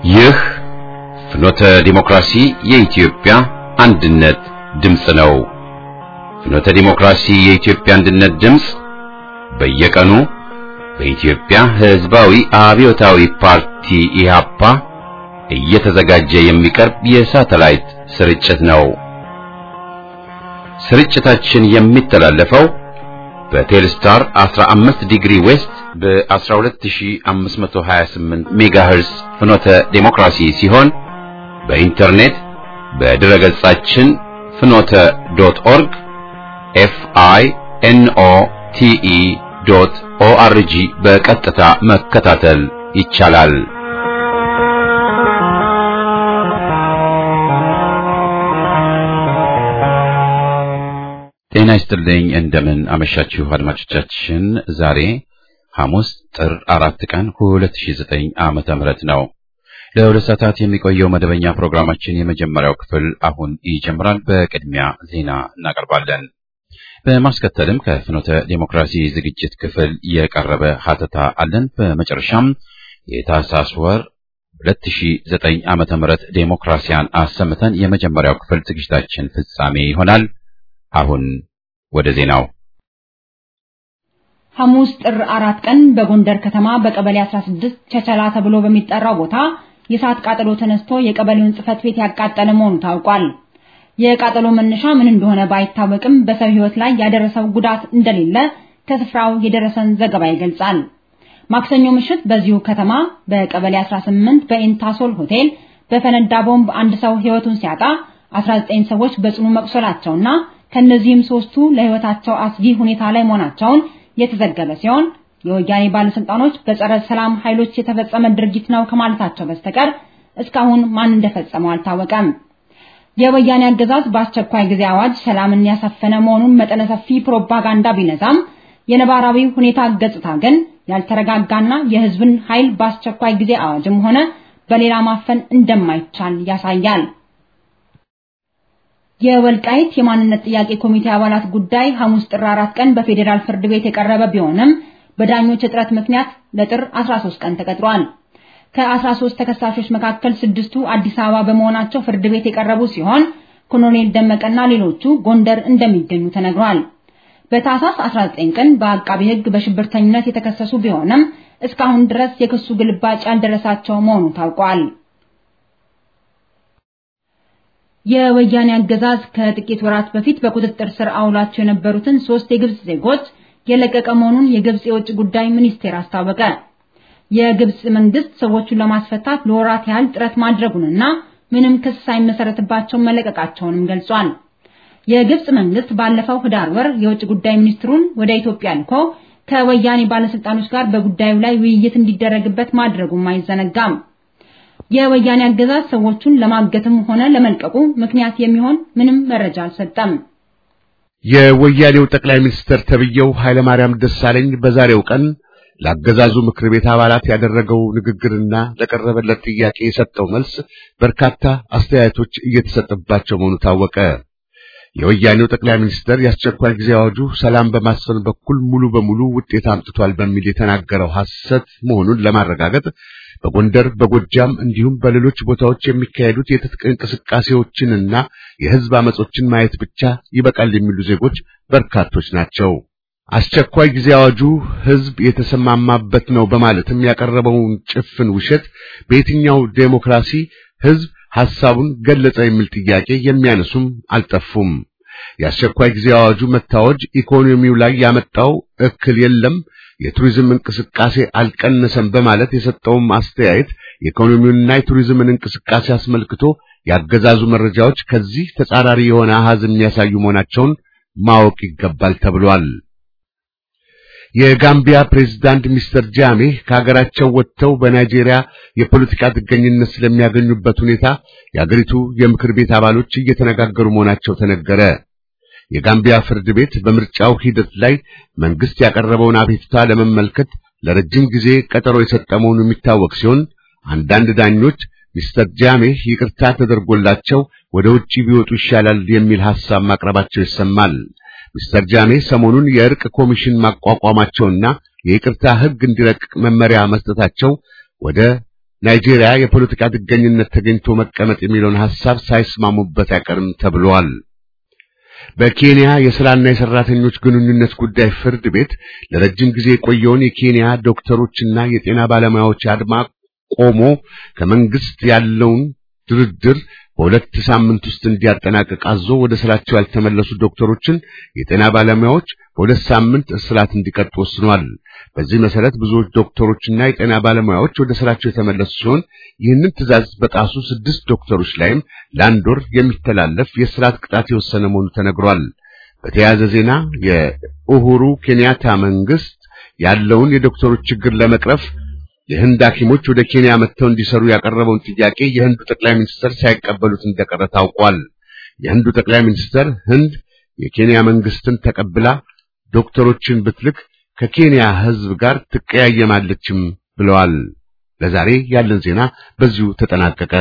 ይህ ፍኖተ ዲሞክራሲ የኢትዮጵያ አንድነት ድምፅ ነው። ፍኖተ ዲሞክራሲ የኢትዮጵያ አንድነት ድምፅ በየቀኑ በኢትዮጵያ ሕዝባዊ አብዮታዊ ፓርቲ ኢህአፓ እየተዘጋጀ የሚቀርብ የሳተላይት ስርጭት ነው። ስርጭታችን የሚተላለፈው በቴልስታር 15 ዲግሪ ዌስት በ12528 ሜጋሄርስ ፍኖተ ዴሞክራሲ ሲሆን በኢንተርኔት በድረ ገጻችን ፍኖተ ዶት ኦርግ ኤፍ አይ ኤን ኦ ቲ ኢ ዶት ኦ አር ጂ በቀጥታ መከታተል ይቻላል። ጤና ይስጥልኝ። እንደምን አመሻችሁ አድማጮቻችን። ዛሬ ሐሙስ ጥር አራት ቀን 2009 ዓመተ ምህረት ነው። ለሁለት ሰዓታት የሚቆየው መደበኛ ፕሮግራማችን የመጀመሪያው ክፍል አሁን ይጀምራል። በቅድሚያ ዜና እናቀርባለን። በማስከተልም ከፍኖተ ዴሞክራሲ ዝግጅት ክፍል የቀረበ ሀተታ አለን። በመጨረሻም የታህሳስ ወር 2009 ዓመተ ምህረት ዴሞክራሲያን አሰምተን የመጀመሪያው ክፍል ዝግጅታችን ፍጻሜ ይሆናል። አሁን ወደ ዜናው። ሐሙስ ጥር አራት ቀን በጎንደር ከተማ በቀበሌ 16 ቸቸላ ተብሎ በሚጠራው ቦታ የእሳት ቃጠሎ ተነስቶ የቀበሌውን ጽሕፈት ቤት ያቃጠለ መሆኑ ታውቋል። የቃጠሎ መነሻ ምን እንደሆነ ባይታወቅም በሰው ሕይወት ላይ ያደረሰው ጉዳት እንደሌለ ከስፍራው የደረሰን ዘገባ ይገልጻል። ማክሰኞ ምሽት በዚሁ ከተማ በቀበሌ 18 በኢንታሶል ሆቴል በፈነዳ ቦምብ አንድ ሰው ሕይወቱን ሲያጣ 19 ሰዎች በጽኑ መቁሰላቸውና ከነዚህም ሶስቱ ለሕይወታቸው አስጊ ሁኔታ ላይ መሆናቸውን የተዘገበ ሲሆን የወያኔ ባለስልጣኖች በጸረ ሰላም ኃይሎች የተፈጸመ ድርጊት ነው ከማለታቸው በስተቀር እስካሁን ማን እንደፈጸመው አልታወቀም። የወያኔ አገዛዝ በአስቸኳይ ጊዜ አዋጅ ሰላምን ያሰፈነ መሆኑን መጠነ ሰፊ ፕሮፓጋንዳ ቢነዛም የነባራዊ ሁኔታ ገጽታ ግን ያልተረጋጋና የሕዝብን ኃይል በአስቸኳይ ጊዜ አዋጅም ሆነ በሌላ ማፈን እንደማይቻል ያሳያል። የወልቃይት የማንነት ጥያቄ ኮሚቴ አባላት ጉዳይ ሐሙስ ጥር 4 ቀን በፌዴራል ፍርድ ቤት የቀረበ ቢሆንም በዳኞች እጥረት ምክንያት ለጥር 13 ቀን ተቀጥሯል። ከ13 ተከሳሾች መካከል ስድስቱ አዲስ አበባ በመሆናቸው ፍርድ ቤት የቀረቡ ሲሆን ኮሎኔል ደመቀና ሌሎቹ ጎንደር እንደሚገኙ ተነግሯል። በታህሳስ 19 ቀን በአቃቢ ሕግ በሽብርተኝነት የተከሰሱ ቢሆንም እስካሁን ድረስ የክሱ ግልባጭ ያልደረሳቸው መሆኑ ታውቋል። የወያኔ አገዛዝ ከጥቂት ወራት በፊት በቁጥጥር ስር አውሏቸው የነበሩትን ሶስት የግብጽ ዜጎች የለቀቀ መሆኑን የግብጽ የውጭ ጉዳይ ሚኒስቴር አስታወቀ። የግብጽ መንግስት ሰዎቹን ለማስፈታት ለወራት ያህል ጥረት ማድረጉንና ምንም ክስ ሳይመሰረትባቸው መለቀቃቸውንም ገልጿል። የግብጽ መንግስት ባለፈው ህዳር ወር የውጭ ጉዳይ ሚኒስትሩን ወደ ኢትዮጵያ ልኮ ከወያኔ ባለስልጣኖች ጋር በጉዳዩ ላይ ውይይት እንዲደረግበት ማድረጉም አይዘነጋም። የወያኔ አገዛዝ ሰዎቹን ለማገትም ሆነ ለመልቀቁ ምክንያት የሚሆን ምንም መረጃ አልሰጠም። የወያኔው ጠቅላይ ሚኒስትር ተብየው ኃይለማርያም ደሳለኝ በዛሬው ቀን ለአገዛዙ ምክር ቤት አባላት ያደረገው ንግግርና ለቀረበለት ጥያቄ የሰጠው መልስ በርካታ አስተያየቶች እየተሰጠባቸው መሆኑ ታወቀ። የወያኔው ጠቅላይ ሚኒስትር የአስቸኳይ ጊዜ አዋጁ ሰላም በማስፈን በኩል ሙሉ በሙሉ ውጤት አምጥቷል በሚል የተናገረው ሐሰት መሆኑን ለማረጋገጥ በጎንደር በጎጃም እንዲሁም በሌሎች ቦታዎች የሚካሄዱት የትጥቅ እንቅስቃሴዎችንና የሕዝብ አመጾችን ማየት ብቻ ይበቃል የሚሉ ዜጎች በርካቶች ናቸው። አስቸኳይ ጊዜ አዋጁ ሕዝብ የተሰማማበት ነው በማለትም ያቀረበውን ጭፍን ውሸት በየትኛው ዴሞክራሲ ሕዝብ ሐሳቡን ገለጸ የሚል ጥያቄ የሚያነሱም አልጠፉም። የአስቸኳይ ጊዜ አዋጁ መታወጅ ኢኮኖሚው ላይ ያመጣው እክል የለም የቱሪዝም እንቅስቃሴ አልቀነሰም በማለት የሰጠውም አስተያየት የኢኮኖሚውንና የቱሪዝምን እንቅስቃሴ አስመልክቶ ያገዛዙ መረጃዎች ከዚህ ተጻራሪ የሆነ አሃዝ የሚያሳዩ መሆናቸውን ማወቅ ይገባል ተብሏል። የጋምቢያ ፕሬዝዳንት ሚስተር ጃሜ ከሀገራቸው ወጥተው በናይጄሪያ የፖለቲካ ጥገኝነት ስለሚያገኙበት ሁኔታ የአገሪቱ የምክር ቤት አባሎች እየተነጋገሩ መሆናቸው ተነገረ። የጋምቢያ ፍርድ ቤት በምርጫው ሂደት ላይ መንግስት ያቀረበውን አቤቱታ ለመመልከት ለረጅም ጊዜ ቀጠሮ የሰጠ መሆኑ የሚታወቅ ሲሆን አንዳንድ ዳኞች ሚስተር ጃሜ ይቅርታ ተደርጎላቸው ወደ ውጪ ቢወጡ ይሻላል የሚል ሐሳብ ማቅረባቸው ይሰማል። ሚስተር ጃሜ ሰሞኑን የእርቅ ኮሚሽን ማቋቋማቸውና የይቅርታ ሕግ እንዲረቅቅ መመሪያ መስጠታቸው ወደ ናይጄሪያ የፖለቲካ ጥገኝነት ተገኝቶ መቀመጥ የሚለውን ሐሳብ ሳይስማሙበት አይቀርም ተብሏል። በኬንያ የሥራና የሠራተኞች ግንኙነት ጉዳይ ፍርድ ቤት ለረጅም ጊዜ የቆየውን የኬንያ ዶክተሮችና የጤና ባለሙያዎች አድማ ቆሞ ከመንግስት ያለውን ድርድር በሁለት ሳምንት ውስጥ እንዲያጠናቅቅ አዞ ወደ ስራቸው ያልተመለሱ ዶክተሮችን፣ የጤና ባለሙያዎች በሁለት ሳምንት እስራት እንዲቀጡ ወስኗል። በዚህ መሰረት ብዙዎች ዶክተሮችና የጤና ባለሙያዎች ወደ ስራቸው የተመለሱ ሲሆን ይህንን ትዕዛዝ በጣሱ ስድስት ዶክተሮች ላይም ለአንድ ወር የሚተላለፍ የእስራት ቅጣት የወሰነ መሆኑ ተነግሯል። በተያያዘ ዜና የኡሁሩ ኬንያታ መንግስት ያለውን የዶክተሮች ችግር ለመቅረፍ የህንድ ሐኪሞች ወደ ኬንያ መጥተው እንዲሰሩ ያቀረበውን ጥያቄ የህንዱ ጠቅላይ ሚኒስትር ሳይቀበሉት እንደቀረ ታውቋል። የህንዱ ጠቅላይ ሚኒስትር ህንድ የኬንያ መንግስትን ተቀብላ ዶክተሮችን ብትልክ ከኬንያ ህዝብ ጋር ትቀያየማለችም ብለዋል። ለዛሬ ያለን ዜና በዚሁ ተጠናቀቀ።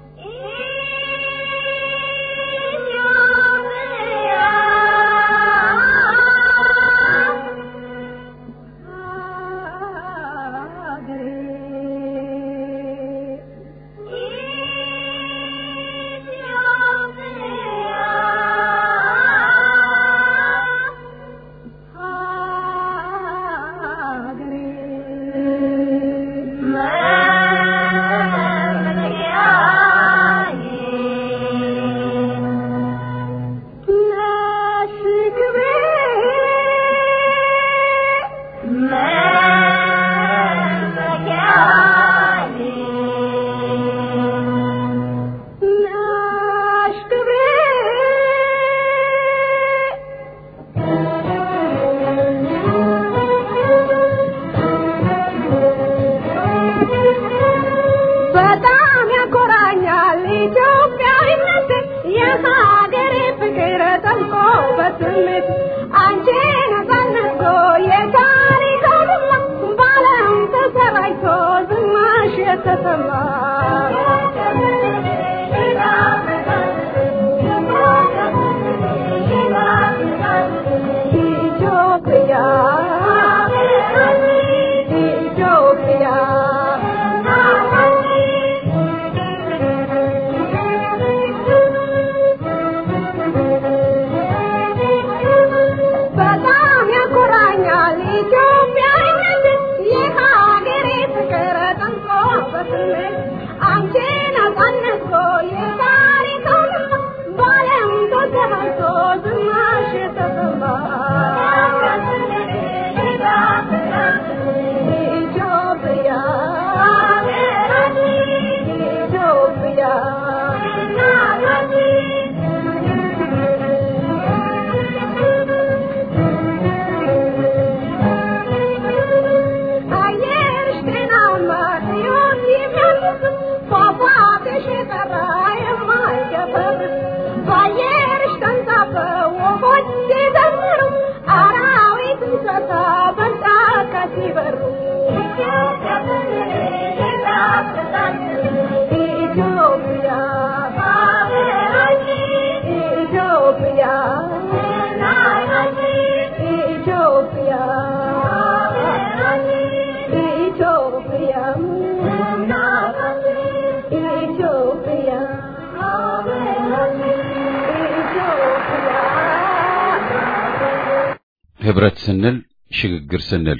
ህብረት ስንል ሽግግር ስንል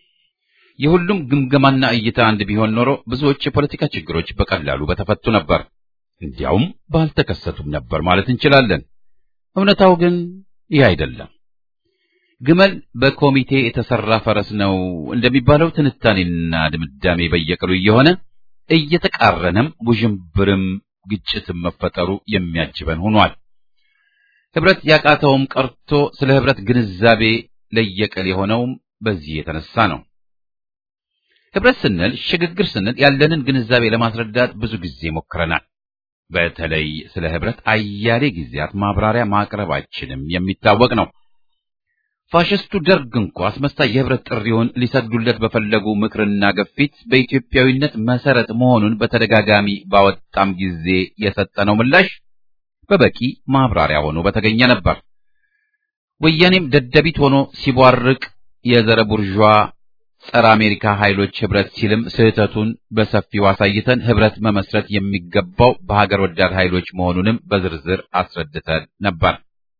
የሁሉም ግምገማና እይታ አንድ ቢሆን ኖሮ ብዙዎች የፖለቲካ ችግሮች በቀላሉ በተፈቱ ነበር፣ እንዲያውም ባልተከሰቱም ነበር ማለት እንችላለን። እውነታው ግን ይህ አይደለም። ግመል በኮሚቴ የተሰራ ፈረስ ነው እንደሚባለው ትንታኔና ድምዳሜ በየቀሉ እየሆነ እየተቃረነም ውዥንብርም ግጭትም መፈጠሩ የሚያጅበን ሆኗል። ህብረት ያቃተውም ቀርቶ ስለ ህብረት ግንዛቤ ለየቀል የሆነውም በዚህ የተነሳ ነው። ህብረት ስንል ሽግግር ስንል ያለንን ግንዛቤ ለማስረዳት ብዙ ጊዜ ሞክረናል። በተለይ ስለ ህብረት አያሌ ጊዜያት ማብራሪያ ማቅረባችንም የሚታወቅ ነው። ፋሽስቱ ደርግ እንኳ አስመሳይ የህብረት ጥሪውን ሊሰግዱለት በፈለጉ ምክርና ግፊት በኢትዮጵያዊነት መሰረት መሆኑን በተደጋጋሚ ባወጣም ጊዜ የሰጠነው ምላሽ በበቂ ማብራሪያ ሆኖ በተገኘ ነበር። ወያኔም ደደቢት ሆኖ ሲቧርቅ የዘረ ቡርዣ ጸረ አሜሪካ ኃይሎች ህብረት ሲልም ስህተቱን በሰፊው አሳይተን ህብረት መመስረት የሚገባው በሀገር ወዳድ ኃይሎች መሆኑንም በዝርዝር አስረድተን ነበር።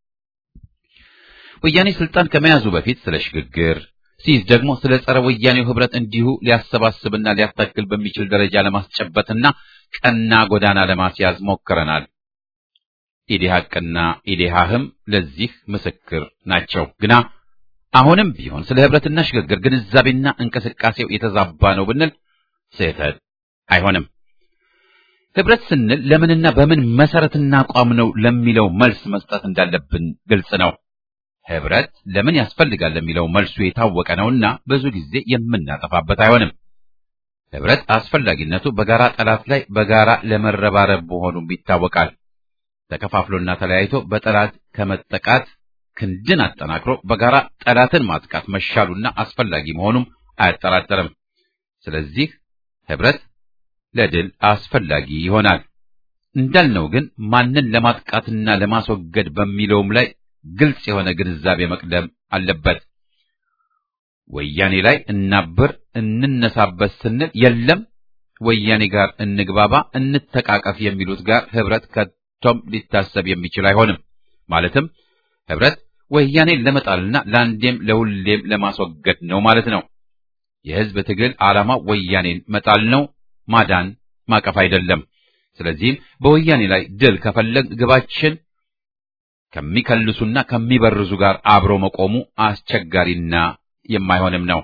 ወያኔ ስልጣን ከመያዙ በፊት ስለ ሽግግር ሲይዝ ደግሞ ስለ ጸረ ወያኔው ህብረት እንዲሁ ሊያሰባስብና ሊያታክል በሚችል ደረጃ ለማስጨበጥና ቀና ጎዳና ለማስያዝ ሞክረናል። ኢዴሃቅና ኢዴሃህም ለዚህ ምስክር ናቸው። ግና አሁንም ቢሆን ስለ ህብረትና ሽግግር ግንዛቤና እንቅስቃሴው የተዛባ ነው ብንል ስህተት አይሆንም። ህብረት ስንል ለምንና በምን መሰረትና አቋም ነው ለሚለው መልስ መስጠት እንዳለብን ግልጽ ነው። ህብረት ለምን ያስፈልጋል ለሚለው መልሱ የታወቀ ነውና ብዙ ጊዜ የምናጠፋበት አይሆንም። ህብረት አስፈላጊነቱ በጋራ ጠላት ላይ በጋራ ለመረባረብ መሆኑም ይታወቃል። ተከፋፍሎና ተለያይቶ በጠላት ከመጠቃት ክንድን አጠናክሮ በጋራ ጠላትን ማጥቃት መሻሉና አስፈላጊ መሆኑም አያጠራጠርም። ስለዚህ ህብረት ለድል አስፈላጊ ይሆናል። እንዳልነው ግን ማንን ለማጥቃትና ለማስወገድ በሚለውም ላይ ግልጽ የሆነ ግንዛቤ መቅደም አለበት። ወያኔ ላይ እናብር እንነሳበት ስንል የለም ወያኔ ጋር እንግባባ እንተቃቀፍ የሚሉት ጋር ህብረት ከቶም ሊታሰብ የሚችል አይሆንም። ማለትም ህብረት ወያኔን ለመጣልና ለአንዴም ለሁሌም ለማስወገድ ነው ማለት ነው። የህዝብ ትግል ዓላማ ወያኔን መጣል ነው፣ ማዳን ማቀፍ አይደለም። ስለዚህም በወያኔ ላይ ድል ከፈለግ ግባችን ከሚከልሱና ከሚበርዙ ጋር አብሮ መቆሙ አስቸጋሪና የማይሆንም ነው።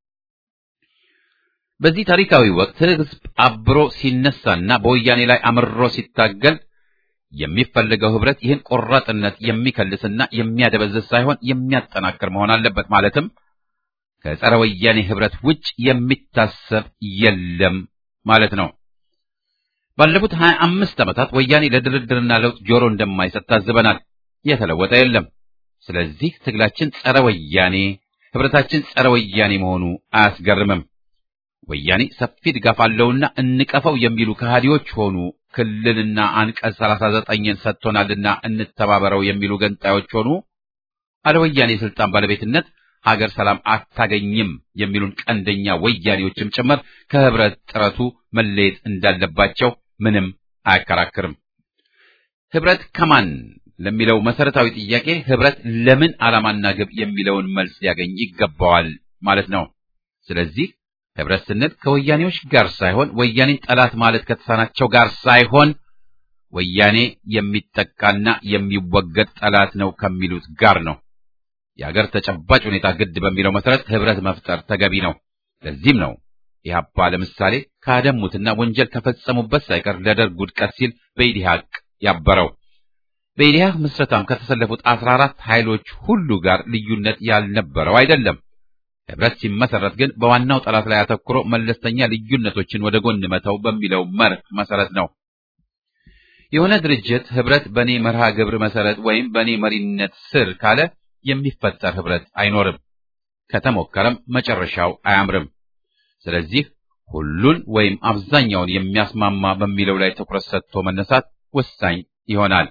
በዚህ ታሪካዊ ወቅት ህዝብ አብሮ ሲነሳና በወያኔ ላይ አምሮ ሲታገል የሚፈልገው ህብረት ይህን ቆራጥነት የሚከልስና የሚያደበዝዝ ሳይሆን የሚያጠናክር መሆን አለበት። ማለትም ከጸረ ወያኔ ህብረት ውጭ የሚታሰብ የለም ማለት ነው። ባለፉት ሀያ አምስት ዓመታት ወያኔ ለድርድርና ለውጥ ጆሮ እንደማይሰጥ ታዝበናል። የተለወጠ የለም። ስለዚህ ትግላችን ጸረ ወያኔ፣ ህብረታችን ጸረ ወያኔ መሆኑ አያስገርምም። ወያኔ ሰፊ ድጋፍ አለውና እንቀፈው የሚሉ ከሃዲዎች ሆኑ ክልልና አንቀጽ 39ን ሰጥቶናልና እንተባበረው የሚሉ ገንጣዮች ሆኑ አለ ወያኔ ስልጣን ባለቤትነት ሀገር ሰላም አታገኝም የሚሉን ቀንደኛ ወያኔዎችም ጭምር ከህብረት ጥረቱ መለየት እንዳለባቸው ምንም አያከራክርም። ህብረት ከማን ለሚለው መሰረታዊ ጥያቄ ህብረት ለምን ዓላማና ግብ የሚለውን መልስ ሊያገኝ ይገባዋል ማለት ነው። ስለዚህ ህብረት ስንል ከወያኔዎች ጋር ሳይሆን ወያኔን ጠላት ማለት ከተሳናቸው ጋር ሳይሆን ወያኔ የሚጠቃና የሚወገድ ጠላት ነው ከሚሉት ጋር ነው። የአገር ተጨባጭ ሁኔታ ግድ በሚለው መሰረት ህብረት መፍጠር ተገቢ ነው። ለዚህም ነው ኢህአፓ ለምሳሌ ካደሙትና ወንጀል ከፈጸሙበት ሳይቀር ለደርግ ውድቀት ሲል በኢዲሃቅ ያበረው። በኢዲሃቅ ምስረታም ከተሰለፉት አስራ አራት ኃይሎች ሁሉ ጋር ልዩነት ያልነበረው አይደለም። ህብረት ሲመሰረት ግን በዋናው ጠላት ላይ አተኩሮ መለስተኛ ልዩነቶችን ወደ ጎን መተው በሚለው መርህ መሰረት ነው። የሆነ ድርጅት ህብረት በእኔ መርሃ ግብር መሰረት ወይም በእኔ መሪነት ስር ካለ የሚፈጠር ህብረት አይኖርም። ከተሞከረም መጨረሻው አያምርም። ስለዚህ ሁሉን ወይም አብዛኛውን የሚያስማማ በሚለው ላይ ትኩረት ሰጥቶ መነሳት ወሳኝ ይሆናል።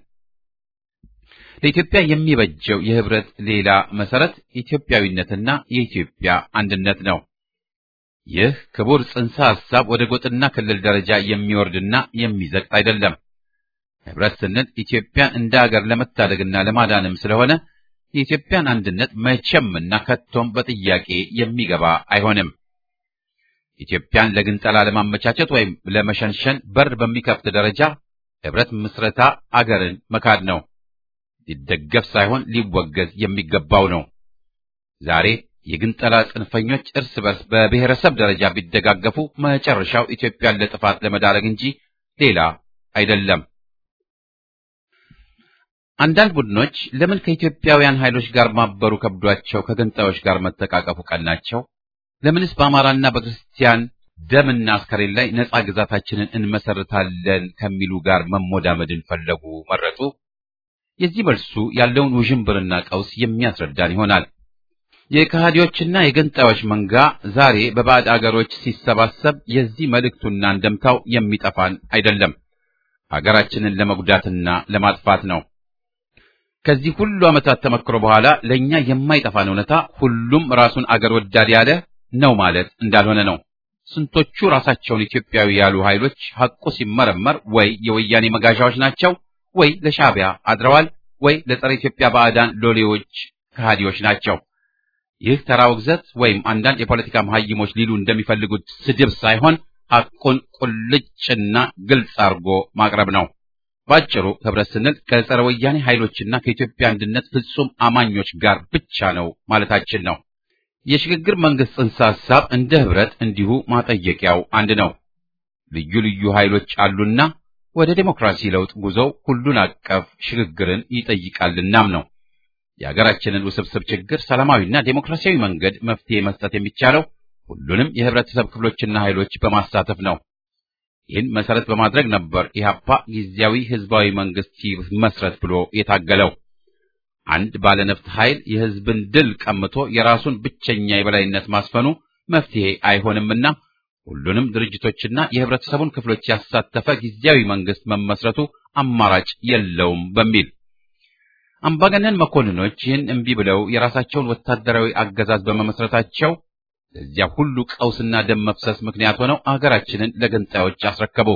ለኢትዮጵያ የሚበጀው የህብረት ሌላ መሰረት ኢትዮጵያዊነትና የኢትዮጵያ አንድነት ነው። ይህ ክቡር ጽንሰ ሐሳብ ወደ ጎጥና ክልል ደረጃ የሚወርድና የሚዘቅጥ አይደለም። ህብረት ስንል ኢትዮጵያን እንደ ሀገር ለመታደግና ለማዳንም ስለሆነ የኢትዮጵያን አንድነት መቼምና ከቶም በጥያቄ የሚገባ አይሆንም። ኢትዮጵያን ለግንጠላ ለማመቻቸት ወይም ለመሸንሸን በር በሚከፍት ደረጃ ህብረት ምስረታ አገርን መካድ ነው። ሊደገፍ ሳይሆን ሊወገዝ የሚገባው ነው። ዛሬ የግንጠላ ጽንፈኞች እርስ በርስ በብሔረሰብ ደረጃ ቢደጋገፉ መጨረሻው ኢትዮጵያን ለጥፋት ለመዳረግ እንጂ ሌላ አይደለም። አንዳንድ ቡድኖች ለምን ከኢትዮጵያውያን ኃይሎች ጋር ማበሩ ከብዷቸው ከገንጣዮች ጋር መተቃቀፉ ቀናቸው? ለምንስ በአማራና በክርስቲያን ደምና አስከሬን ላይ ነጻ ግዛታችንን እንመሰርታለን ከሚሉ ጋር መሞዳመድን ፈለጉ መረጡ? የዚህ መልሱ ያለውን ውዥንብርና ቀውስ የሚያስረዳን ይሆናል። የከሃዲዎችና የገንጣዮች መንጋ ዛሬ በባዕድ አገሮች ሲሰባሰብ የዚህ መልእክቱና እንደምታው የሚጠፋን አይደለም፣ ሀገራችንን ለመጉዳትና ለማጥፋት ነው። ከዚህ ሁሉ ዓመታት ተመክሮ በኋላ ለእኛ የማይጠፋን እውነታ ሁሉም ራሱን አገር ወዳድ ያለ ነው ማለት እንዳልሆነ ነው። ስንቶቹ ራሳቸውን ኢትዮጵያዊ ያሉ ኃይሎች ሐቁ ሲመረመር ወይ የወያኔ መጋዣዎች ናቸው፣ ወይ ለሻዕቢያ አድረዋል፣ ወይ ለጸረ ኢትዮጵያ ባዕዳን ሎሌዎች ከሃዲዎች ናቸው። ይህ ተራ ውግዘት ወይም አንዳንድ የፖለቲካ መሐይሞች ሊሉ እንደሚፈልጉት ስድብ ሳይሆን ሐቁን ቁልጭና ግልጽ አድርጎ ማቅረብ ነው። ባጭሩ ህብረት ስንል ከጸረ ወያኔ ኃይሎችና ከኢትዮጵያ አንድነት ፍጹም አማኞች ጋር ብቻ ነው ማለታችን ነው። የሽግግር መንግስት ጽንሰ ሐሳብ እንደ ህብረት እንዲሁ ማጠየቂያው አንድ ነው። ልዩ ልዩ ኃይሎች አሉና ወደ ዴሞክራሲ ለውጥ ጉዞው ሁሉን አቀፍ ሽግግርን ይጠይቃልናም ነው። የሀገራችንን ውስብስብ ችግር ሰላማዊና ዴሞክራሲያዊ መንገድ መፍትሄ መስጠት የሚቻለው ሁሉንም የህብረተሰብ ክፍሎችና ኃይሎች በማሳተፍ ነው። ይህን መሰረት በማድረግ ነበር ኢህአፓ ጊዜያዊ ህዝባዊ መንግስት ይመስረት ብሎ የታገለው። አንድ ባለነፍጥ ኃይል የህዝብን ድል ቀምቶ የራሱን ብቸኛ የበላይነት ማስፈኑ መፍትሄ አይሆንምና ሁሉንም ድርጅቶችና የህብረተሰቡን ክፍሎች ያሳተፈ ጊዜያዊ መንግስት መመስረቱ አማራጭ የለውም በሚል አምባገነን መኮንኖች ይህን እምቢ ብለው የራሳቸውን ወታደራዊ አገዛዝ በመመስረታቸው ለዚያ ሁሉ ቀውስና ደም መፍሰስ ምክንያት ሆነው አገራችንን ለገንጣዮች አስረከቡ።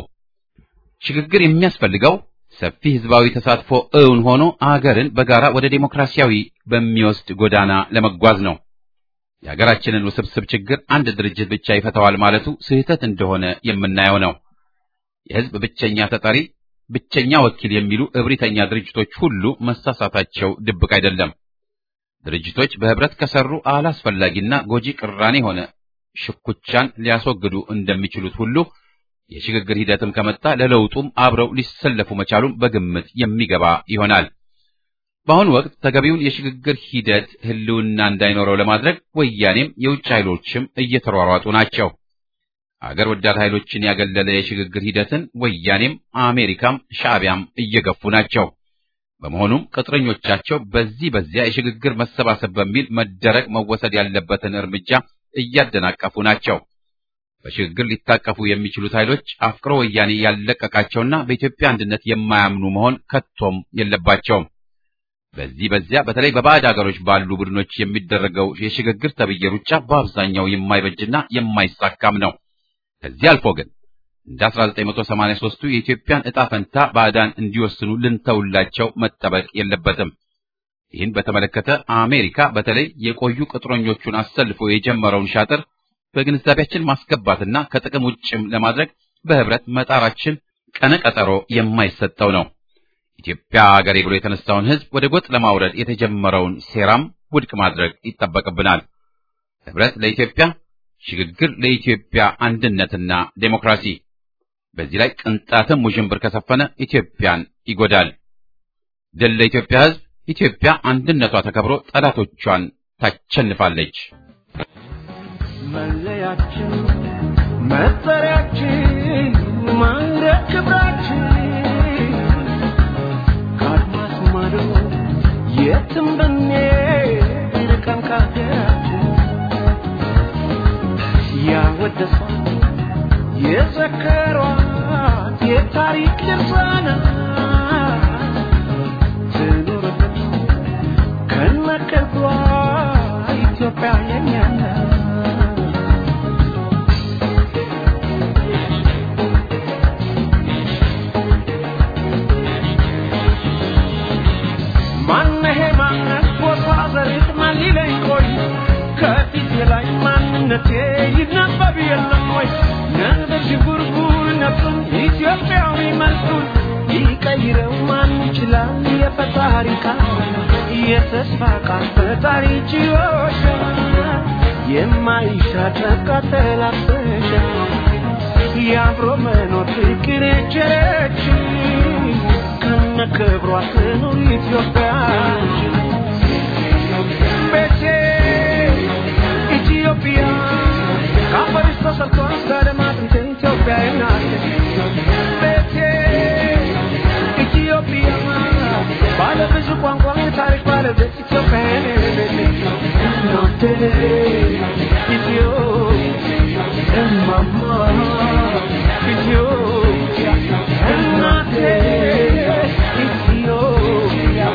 ሽግግር የሚያስፈልገው ሰፊ ህዝባዊ ተሳትፎ እውን ሆኖ አገርን በጋራ ወደ ዴሞክራሲያዊ በሚወስድ ጎዳና ለመጓዝ ነው። የሀገራችንን ውስብስብ ችግር አንድ ድርጅት ብቻ ይፈታዋል ማለቱ ስህተት እንደሆነ የምናየው ነው። የህዝብ ብቸኛ ተጠሪ፣ ብቸኛ ወኪል የሚሉ እብሪተኛ ድርጅቶች ሁሉ መሳሳታቸው ድብቅ አይደለም። ድርጅቶች በህብረት ከሰሩ አላስፈላጊና ጎጂ ቅራኔ ሆነ ሽኩቻን ሊያስወግዱ እንደሚችሉት ሁሉ የሽግግር ሂደትም ከመጣ ለለውጡም አብረው ሊሰለፉ መቻሉም በግምት የሚገባ ይሆናል። በአሁኑ ወቅት ተገቢውን የሽግግር ሂደት ህልውና እንዳይኖረው ለማድረግ ወያኔም የውጭ ኃይሎችም እየተሯሯጡ ናቸው። አገር ወዳድ ኃይሎችን ያገለለ የሽግግር ሂደትን ወያኔም አሜሪካም ሻዕቢያም እየገፉ ናቸው። በመሆኑም ቅጥረኞቻቸው በዚህ በዚያ የሽግግር መሰባሰብ በሚል መደረግ መወሰድ ያለበትን እርምጃ እያደናቀፉ ናቸው። በሽግግር ሊታቀፉ የሚችሉት ኃይሎች አፍቅሮ ወያኔ ያለቀቃቸውና በኢትዮጵያ አንድነት የማያምኑ መሆን ከቶም የለባቸውም። በዚህ በዚያ በተለይ በባዕድ አገሮች ባሉ ቡድኖች የሚደረገው የሽግግር ተብዬ ሩጫ በአብዛኛው የማይበጅና የማይሳካም ነው። ከዚህ አልፎ ግን እንደ 1983ቱ የኢትዮጵያን ዕጣ ፈንታ ባዕዳን እንዲወስኑ ልንተውላቸው መጠበቅ የለበትም። ይህን በተመለከተ አሜሪካ በተለይ የቆዩ ቅጥረኞቹን አሰልፎ የጀመረውን ሻጥር በግንዛቤያችን ማስገባትና ከጥቅም ውጭም ለማድረግ በህብረት መጣራችን ቀነቀጠሮ የማይሰጠው ነው። ኢትዮጵያ አገሬ ብሎ የተነሳውን ህዝብ ወደ ጎጥ ለማውረድ የተጀመረውን ሴራም ውድቅ ማድረግ ይጠበቅብናል። ህብረት ለኢትዮጵያ፣ ሽግግር ለኢትዮጵያ አንድነትና ዴሞክራሲ። በዚህ ላይ ቅንጣትም ውዥንብር ከሰፈነ ኢትዮጵያን ይጎዳል። ድል ለኢትዮጵያ ህዝብ። ኢትዮጵያ አንድነቷ ተከብሮ ጠላቶቿን ታቸንፋለች። መለያችን፣ መጠሪያችን፣ ማዕረግ ክብራችን ከአድማስ ማዶ የትም ብንሄድ ርቀን ከሀገራችን ያወደሷት የዘከሯት የታሪክ ድርሳናት ትኑርበት ከነቅርቧ ኢትዮጵያ የኛ ናት። ማነሄ ማነት ቦታ ዘሬት ማን ሊለኝ ቆይ ከፊቴ ላይ ማንነቴ ይነበብ የለም ወይ ነበር ሽጉርጉር ነፍሱን ኢትዮጵያዊ መልኩን ሊቀይረው ማን ይችላል የፈጣሪ ቃል የተስፋ ቃል ፈጣሪ ችሎሻ የማይሻር ቃጠላበሻ የአብሮ መኖር ፍቅር የቸረች ከነ ክብሯ ትኑር ኢትዮጵያ ቤቴ ኢትዮጵያ ከአፈርሽ ተሰርቶ እስከ አድማስ ኢትዮጵያ ናት ቤቴ ኢትዮጵያ ባለ ብዙ ቋንቋ የታሪክ ባለቤት ኢትዮጵያ ናት ኢትዮ እማማ ኢትዮጵያ እናቴ ኢትዮጵያ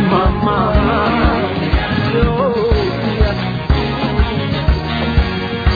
እማማ ኢትዮጵያ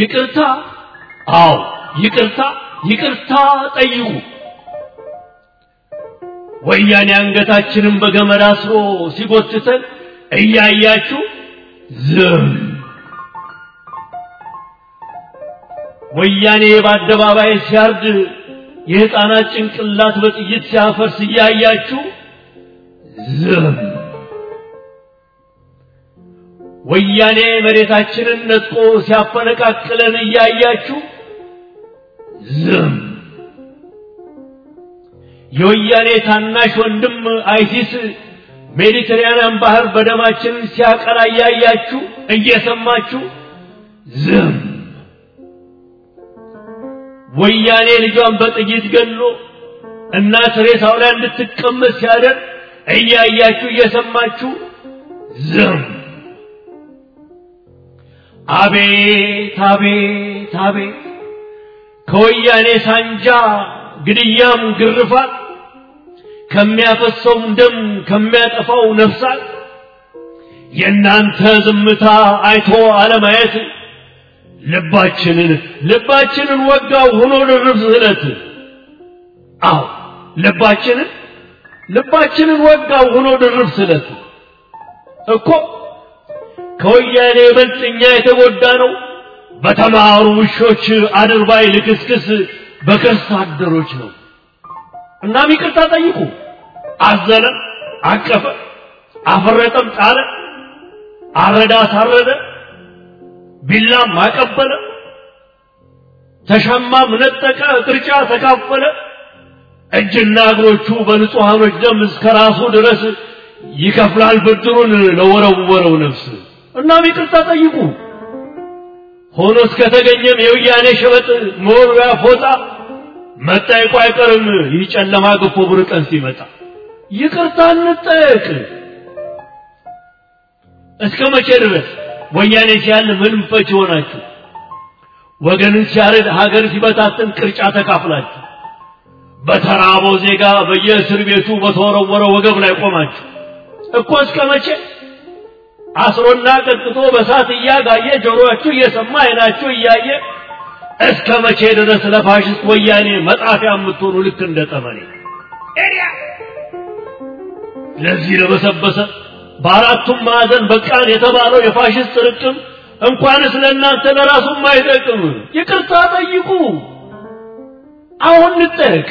ይቅርታ፣ አዎ ይቅርታ፣ ይቅርታ ጠይቁ። ወያኔ አንገታችንን በገመድ አስሮ ሲጎትተን እያያችሁ ዝም። ወያኔ በአደባባይ ሲያርድ የሕፃናት ጭንቅላት በጥይት ሲያፈርስ እያያችሁ ዝም። ወያኔ መሬታችንን ነጥቆ ሲያፈነቃቅለን እያያችሁ ዝም። የወያኔ ታናሽ ወንድም አይሲስ ሜዲትራንያን ባህር በደማችን ሲያቀላ እያያችሁ እየሰማችሁ ዝም። ወያኔ ልጇን በጥይት ገድሎ እናት ሬሳው ላይ እንድትቀመጥ ሲያደርግ እያያችሁ እየሰማችሁ ዝም። አቤት አቤት አቤት ከወያኔ ሳንጃ ግድያም ግርፋት ከሚያፈሰውም ደም ከሚያጠፋው ነፍሳት የእናንተ ዝምታ አይቶ አለማየት ልባችንን ልባችንን ወጋው ሆኖ ድርብ ስለት አዎ ልባችንን ልባችንን ወጋው ሆኖ ድርብ ስለት እኮ ከወያኔ ይበልጥ እኛ የተጎዳ ነው በተማሩ ውሾች አድርባይ ልክስክስ በከርስ አደሮች ነው። እናም ይቅርታ ጠይቁ። አዘነ፣ አቀፈ፣ አፈረጠም፣ ጣለ፣ አረዳ፣ አሳረደ፣ ቢላም አቀበለ፣ ተሻማም ነጠቀ፣ ቅርጫ ተካፈለ። እጅና እግሮቹ በንጹሐኖች ደም እስከ ራሱ ድረስ ይከፍላል ብድሩን ለወረወረው ነፍስ። እናም ይቅርታ ጠይቁ። ሆኖ እስከተገኘም የወያኔ ሸበጥ መወርወያ ፎጣ መጠየቁ አይቀርም። ይህ ጨለማ ገፎ ብሩህ ቀን ሲመጣ ይቅርታ እንጠየቅ። እስከ መቼ ድረስ ወያኔ ሲያል ምንም ፈች ሆናችሁ ወገንን ሲያርድ ሀገር ሲበታትን ቅርጫ ተካፍላችሁ በተራበው ዜጋ በየእስር ቤቱ በተወረወረ ወገብ ላይ ቆማችሁ እኮ እስከ መቼ አስሮና ቀጥቅጦ በሳት እያጋየ ጆሮአችሁ እየሰማ አይናችሁ እያየ እስከ መቼ ድረስ ለፋሽስት ወያኔ መጣፊያ የምትሆኑ ልክ እንደ ጠመኔ ለዚህ ለበሰበሰ በአራቱም ማዕዘን በቃን የተባለው የፋሽስት ርቅም እንኳንስ ለእናንተ ለራሱም አይጠቅም። ይቅርታ ጠይቁ። አሁን እንጠየቅ።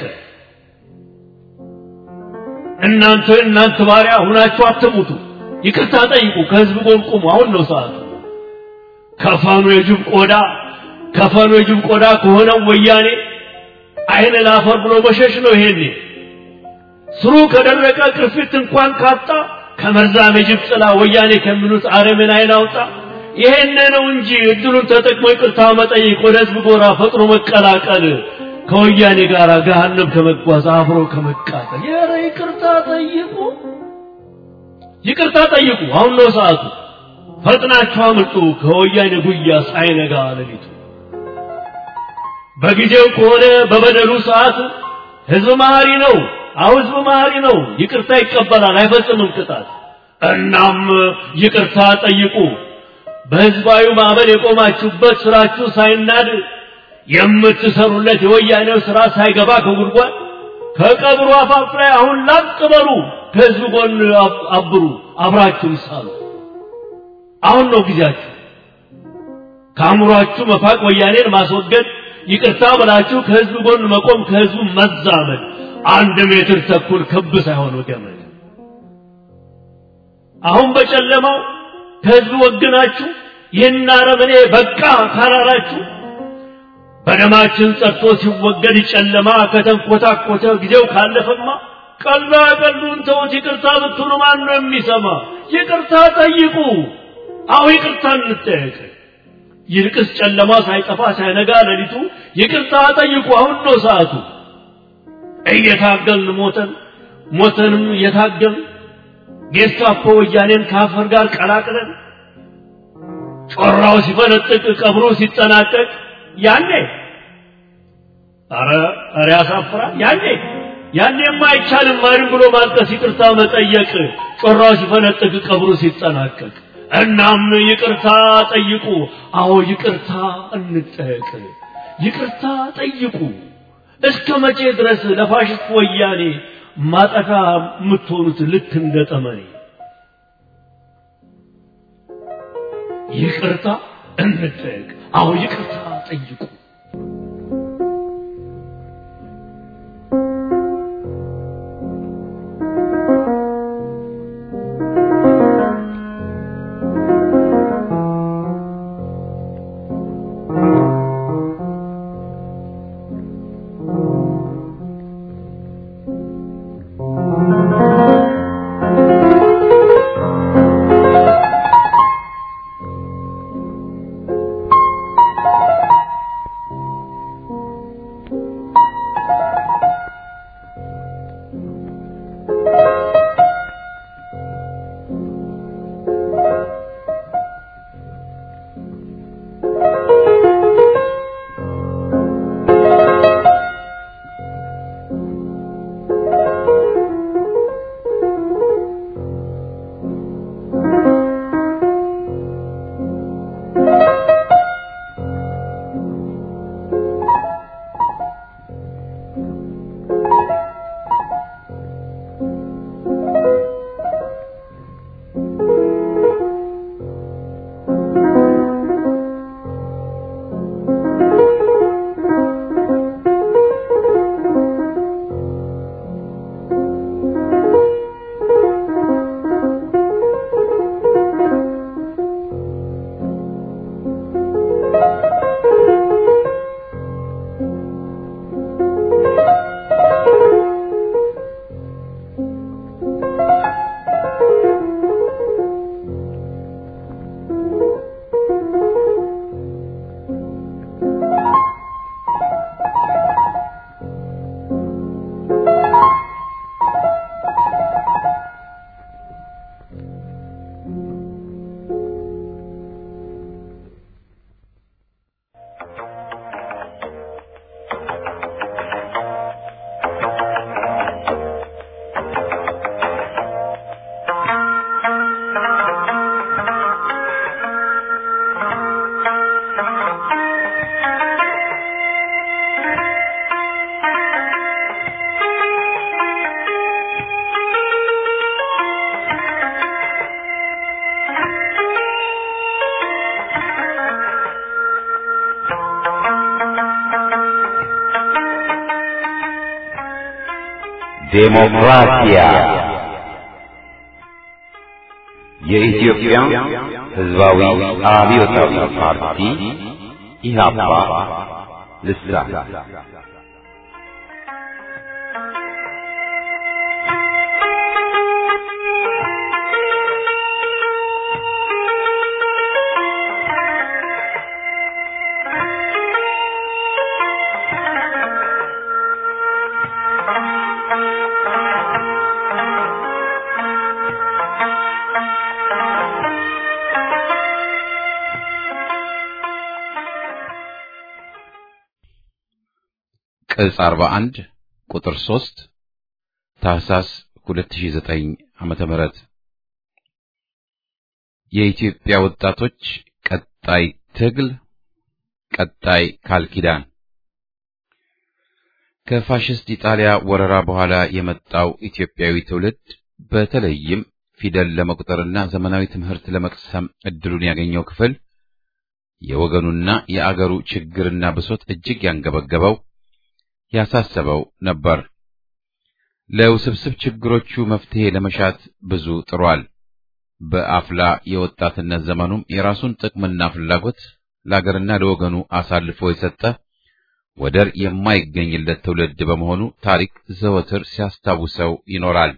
እናንተ እናንተ ባሪያ ሁናችሁ አትሙቱ። ይቅርታ ጠይቁ። ከህዝብ ጎን ቁሙ። አሁን ነው ሰዓቱ። ከፈኑ የጅብ ቆዳ ከፈኑ የጅብ ቆዳ ከሆነው ወያኔ አይን ላፈር ብሎ መሸሽ ነው። ይሄኔ ስሩ ከደረቀ ቅርፊት እንኳን ካጣ ከመርዛም የጅብ ጥላ ወያኔ ከሚሉት አረምን አይን አውጣ። ይሄን ነው እንጂ እድሉን ተጠቅሞ ይቅርታ መጠየቅ፣ ወደ ህዝብ ጎራ ፈጥኖ መቀላቀል፣ ከወያኔ ጋር ገሃነም ከመጓዝ አብሮ ከመቃጠል። ኧረ ይቅርታ ጠይቁ፣ ይቅርታ ጠይቁ። አሁን ነው ሰዓቱ። ፈጥናችሁ አምልጡ ከወያኔ ጉያ ሳይነጋ ሌሊቱ። በጊዜው ከሆነ በበደሉ ሰዓት ህዝብ መሐሪ ነው። አሁ ህዝብ መሐሪ ነው። ይቅርታ ይቀበላል፣ አይፈጽምም ቅጣት። እናም ይቅርታ ጠይቁ። በህዝባዊ ማዕበል የቆማችሁበት ስራችሁ ሳይናድ የምትሰሩለት የወያኔው ስራ ሳይገባ ከጉድጓድ ከቀብሩ አፋፍ ላይ አሁን ላቅ በሉ። ከህዝብ ጎን አብሩ፣ አብራችሁም ሳሉ። አሁን ነው ጊዜያችሁ። ከአእምሯችሁ መፋቅ፣ ወያኔን ማስወገድ፣ ይቅርታ ብላችሁ ከህዝብ ጎን መቆም፣ ከህዝቡ መዛመድ። አንድ ሜትር ተኩል ክብ ሳይሆን ገመድ። አሁን በጨለማው ከህዝብ ወግናችሁ ይህን አረመኔ በቃ ካላላችሁ በደማችን ጸድቶ ሲወገድ ጨለማ ከተንኮታኮተ ጊዜው ካለፈማ ቀላ ቀሉን ተውት። ይቅርታ ብትሉ ማን ነው የሚሰማ? ይቅርታ ጠይቁ። አሁ ይቅርታ እንጠየቅ። ይልቅስ ጨለማ ሳይጠፋ ሳይነጋ ሌሊቱ ይቅርታ ጠይቁ። አሁን ነው ሰዓቱ። እየታገልን ሞተን ሞተንም እየታገልን ጌስታፖ ወያኔን ከአፈር ጋር ቀላቅለን ጮራው ሲፈነጥቅ ቀብሩ ሲጠናቀቅ ያኔ አረ አረ ያሳፍራል። ያኔ ያኔማ አይቻልም ማንም ብሎ ማልቀስ፣ ይቅርታ መጠየቅ ጮራው ሲፈነጥቅ ቀብሩ ሲጠናቀቅ እናም ይቅርታ ጠይቁ። አዎ ይቅርታ እንጠየቅ። ይቅርታ ጠይቁ። እስከ መቼ ድረስ ለፋሽስት ወያኔ ማጠፋ የምትሆኑት ልክ እንደ ጠመኔ? ይቅርታ እንጠየቅ። አዎ ይቅርታ ጠይቁ። ዴሞክራሲያ የኢትዮጵያ ሕዝባዊ አብዮታዊ ፓርቲ ኢህአፓ ልሳን ቅጽ 41 ቁጥር 3 ታህሳስ 2009 ዓመተ ምህረት የኢትዮጵያ ወጣቶች ቀጣይ ትግል ቀጣይ ቃል ኪዳን ከፋሽስት ኢጣሊያ ወረራ በኋላ የመጣው ኢትዮጵያዊ ትውልድ በተለይም ፊደል ለመቁጠርና ዘመናዊ ትምህርት ለመቅሰም እድሉን ያገኘው ክፍል የወገኑና የአገሩ ችግርና ብሶት እጅግ ያንገበገበው ያሳሰበው ነበር። ለውስብስብ ችግሮቹ መፍትሄ ለመሻት ብዙ ጥሯል። በአፍላ የወጣትነት ዘመኑም የራሱን ጥቅምና ፍላጎት ለአገርና ለወገኑ አሳልፎ የሰጠ ወደር የማይገኝለት ትውልድ በመሆኑ ታሪክ ዘወትር ሲያስታውሰው ይኖራል።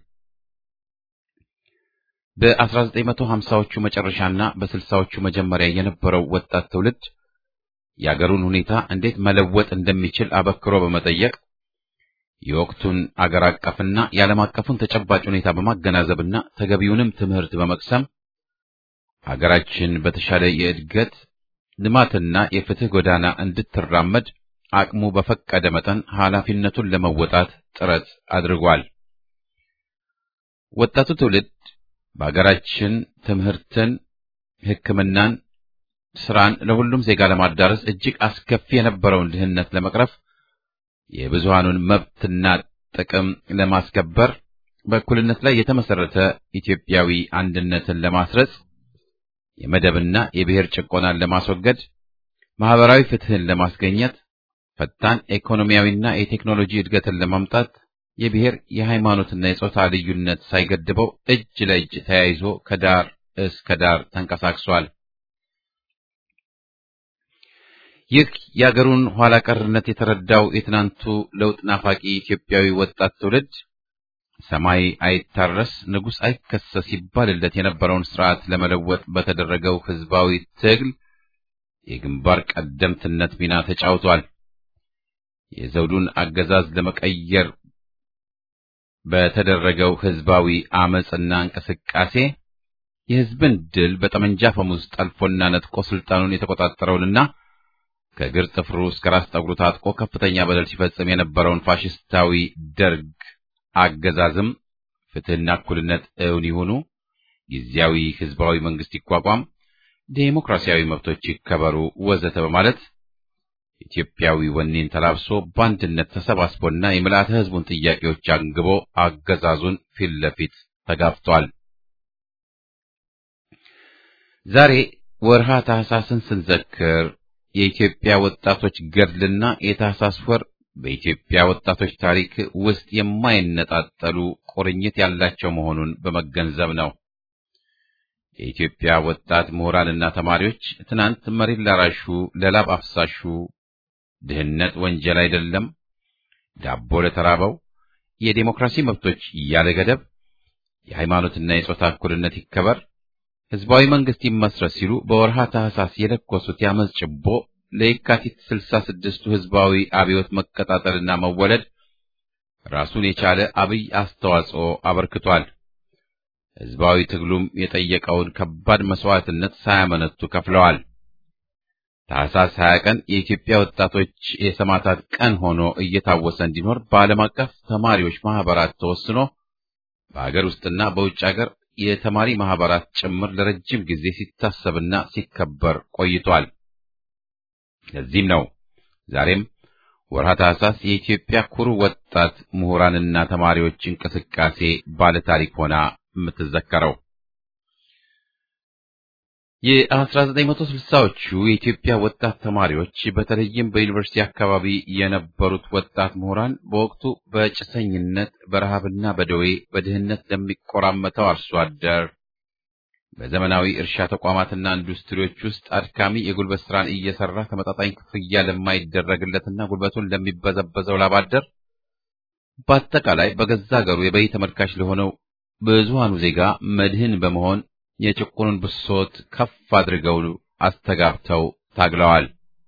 በ1950ዎቹ መጨረሻና በ60ዎቹ መጀመሪያ የነበረው ወጣት ትውልድ የአገሩን ሁኔታ እንዴት መለወጥ እንደሚችል አበክሮ በመጠየቅ የወቅቱን አገር አቀፍና የዓለም አቀፉን ተጨባጭ ሁኔታ በማገናዘብና ተገቢውንም ትምህርት በመቅሰም አገራችን በተሻለ የእድገት ልማትና የፍትህ ጎዳና እንድትራመድ አቅሙ በፈቀደ መጠን ኃላፊነቱን ለመወጣት ጥረት አድርጓል። ወጣቱ ትውልድ በአገራችን ትምህርትን ሕክምናን፣ ስራን ለሁሉም ዜጋ ለማዳረስ እጅግ አስከፊ የነበረውን ድህነት ለመቅረፍ የብዙሃኑን መብትና ጥቅም ለማስከበር በእኩልነት ላይ የተመሰረተ ኢትዮጵያዊ አንድነትን ለማስረጽ የመደብና የብሔር ጭቆናን ለማስወገድ ማህበራዊ ፍትህን ለማስገኘት ፈጣን ኢኮኖሚያዊና የቴክኖሎጂ እድገትን ለማምጣት የብሔር የሃይማኖትና የጾታ ልዩነት ሳይገድበው እጅ ለእጅ ተያይዞ ከዳር እስከ ዳር ተንቀሳቅሷል። ይህ የአገሩን ኋላ ቀርነት የተረዳው የትናንቱ ለውጥ ናፋቂ ኢትዮጵያዊ ወጣት ትውልድ ሰማይ አይታረስ ንጉሥ አይከሰስ ይባልለት የነበረውን ስርዓት ለመለወጥ በተደረገው ህዝባዊ ትግል የግንባር ቀደምትነት ሚና ተጫውቷል። የዘውዱን አገዛዝ ለመቀየር በተደረገው ህዝባዊ አመጽና እንቅስቃሴ የህዝብን ድል በጠመንጃ ፈሙዝ ጠልፎና ነጥቆ ስልጣኑን የተቆጣጠረውንና ከእግር ጥፍሩ እስከ ራስ ጠጉሩ ታጥቆ ከፍተኛ በደል ሲፈጽም የነበረውን ፋሽስታዊ ደርግ አገዛዝም ፍትህና እኩልነት እውን ይሁኑ፣ ጊዜያዊ ህዝባዊ መንግስት ይቋቋም፣ ዴሞክራሲያዊ መብቶች ይከበሩ፣ ወዘተ በማለት ኢትዮጵያዊ ወኔን ተላብሶ በአንድነት ተሰባስቦና የምልአተ ህዝቡን ጥያቄዎች አንግቦ አገዛዙን ፊት ለፊት ተጋፍቷል። ዛሬ ወርሃ ታህሳስን ስንዘክር የኢትዮጵያ ወጣቶች ገድልና የታህሳስ ወር በኢትዮጵያ ወጣቶች ታሪክ ውስጥ የማይነጣጠሉ ቁርኝት ያላቸው መሆኑን በመገንዘብ ነው። የኢትዮጵያ ወጣት ምሁራንና ተማሪዎች ትናንት መሬት ላራሹ፣ ለላብ አፍሳሹ ድህነት ወንጀል አይደለም፣ ዳቦ ለተራበው፣ የዴሞክራሲ መብቶች ያለ ገደብ፣ የሃይማኖትና የጾታ እኩልነት ይከበር፣ ህዝባዊ መንግስት ይመስረት ሲሉ በወርሃ ታህሳስ የለኮሱት ያመጽ ጭቦ ለየካቲት ስልሳ ስድስቱ ህዝባዊ አብዮት መቀጣጠልና መወለድ ራሱን የቻለ አብይ አስተዋጽኦ አበርክቷል። ህዝባዊ ትግሉም የጠየቀውን ከባድ መስዋዕትነት ሳያመነቱ ከፍለዋል። ታህሳስ 20 ቀን የኢትዮጵያ ወጣቶች የሰማዕታት ቀን ሆኖ እየታወሰ እንዲኖር በዓለም አቀፍ ተማሪዎች ማህበራት ተወስኖ በአገር ውስጥና በውጭ አገር የተማሪ ማህበራት ጭምር ለረጅም ጊዜ ሲታሰብና ሲከበር ቆይቷል። ለዚህም ነው ዛሬም ወርሃ ታህሳስ የኢትዮጵያ ኩሩ ወጣት ምሁራንና ተማሪዎች እንቅስቃሴ ባለታሪክ ሆና የምትዘከረው። የ1960ዎቹ የኢትዮጵያ ወጣት ተማሪዎች በተለይም በዩኒቨርሲቲ አካባቢ የነበሩት ወጣት ምሁራን በወቅቱ በጭሰኝነት በረሃብና በደዌ በድህነት ለሚቆራመተው አርሶ አደር በዘመናዊ እርሻ ተቋማትና ኢንዱስትሪዎች ውስጥ አድካሚ የጉልበት ስራን እየሰራ ተመጣጣኝ ክፍያ ለማይደረግለትና ጉልበቱን ለሚበዘበዘው ላባደር በአጠቃላይ በገዛ ሀገሩ የበይ ተመልካች ለሆነው ብዙሃኑ ዜጋ መድህን በመሆን የጭቁኑን ብሶት ከፍ አድርገው አስተጋብተው ታግለዋል።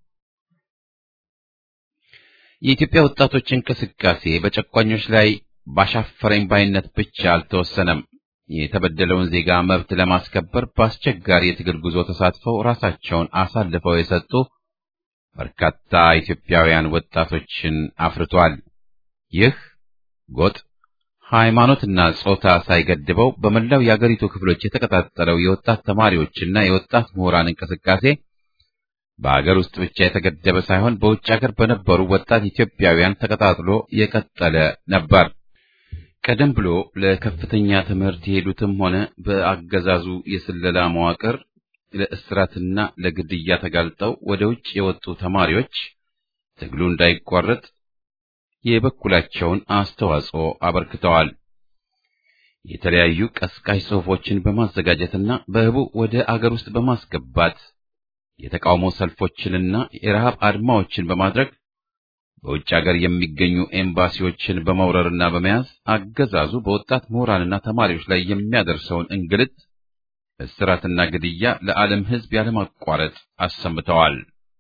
የኢትዮጵያ ወጣቶች እንቅስቃሴ በጨቋኞች ላይ ባሻፈረኝ ባይነት ብቻ አልተወሰነም። የተበደለውን ዜጋ መብት ለማስከበር በአስቸጋሪ የትግል ጉዞ ተሳትፈው ራሳቸውን አሳልፈው የሰጡ በርካታ ኢትዮጵያውያን ወጣቶችን አፍርቷል። ይህ ጎጥ ሃይማኖትና ጾታ ሳይገድበው በመላው የአገሪቱ ክፍሎች የተቀጣጠለው የወጣት ተማሪዎችና የወጣት ምሁራን እንቅስቃሴ በአገር ውስጥ ብቻ የተገደበ ሳይሆን በውጭ አገር በነበሩ ወጣት ኢትዮጵያውያን ተቀጣጥሎ የቀጠለ ነበር። ቀደም ብሎ ለከፍተኛ ትምህርት የሄዱትም ሆነ በአገዛዙ የስለላ መዋቅር ለእስራትና ለግድያ ተጋልጠው ወደ ውጭ የወጡ ተማሪዎች ትግሉ እንዳይቋረጥ የበኩላቸውን አስተዋጽኦ አበርክተዋል። የተለያዩ ቀስቃሽ ጽሑፎችን በማዘጋጀትና በህቡ ወደ አገር ውስጥ በማስገባት የተቃውሞ ሰልፎችንና የረሃብ አድማዎችን በማድረግ በውጭ አገር የሚገኙ ኤምባሲዎችን በመውረርና በመያዝ አገዛዙ በወጣት ምሁራንና ተማሪዎች ላይ የሚያደርሰውን እንግልት፣ እስራትና ግድያ ለዓለም ሕዝብ ያለማቋረጥ አሰምተዋል።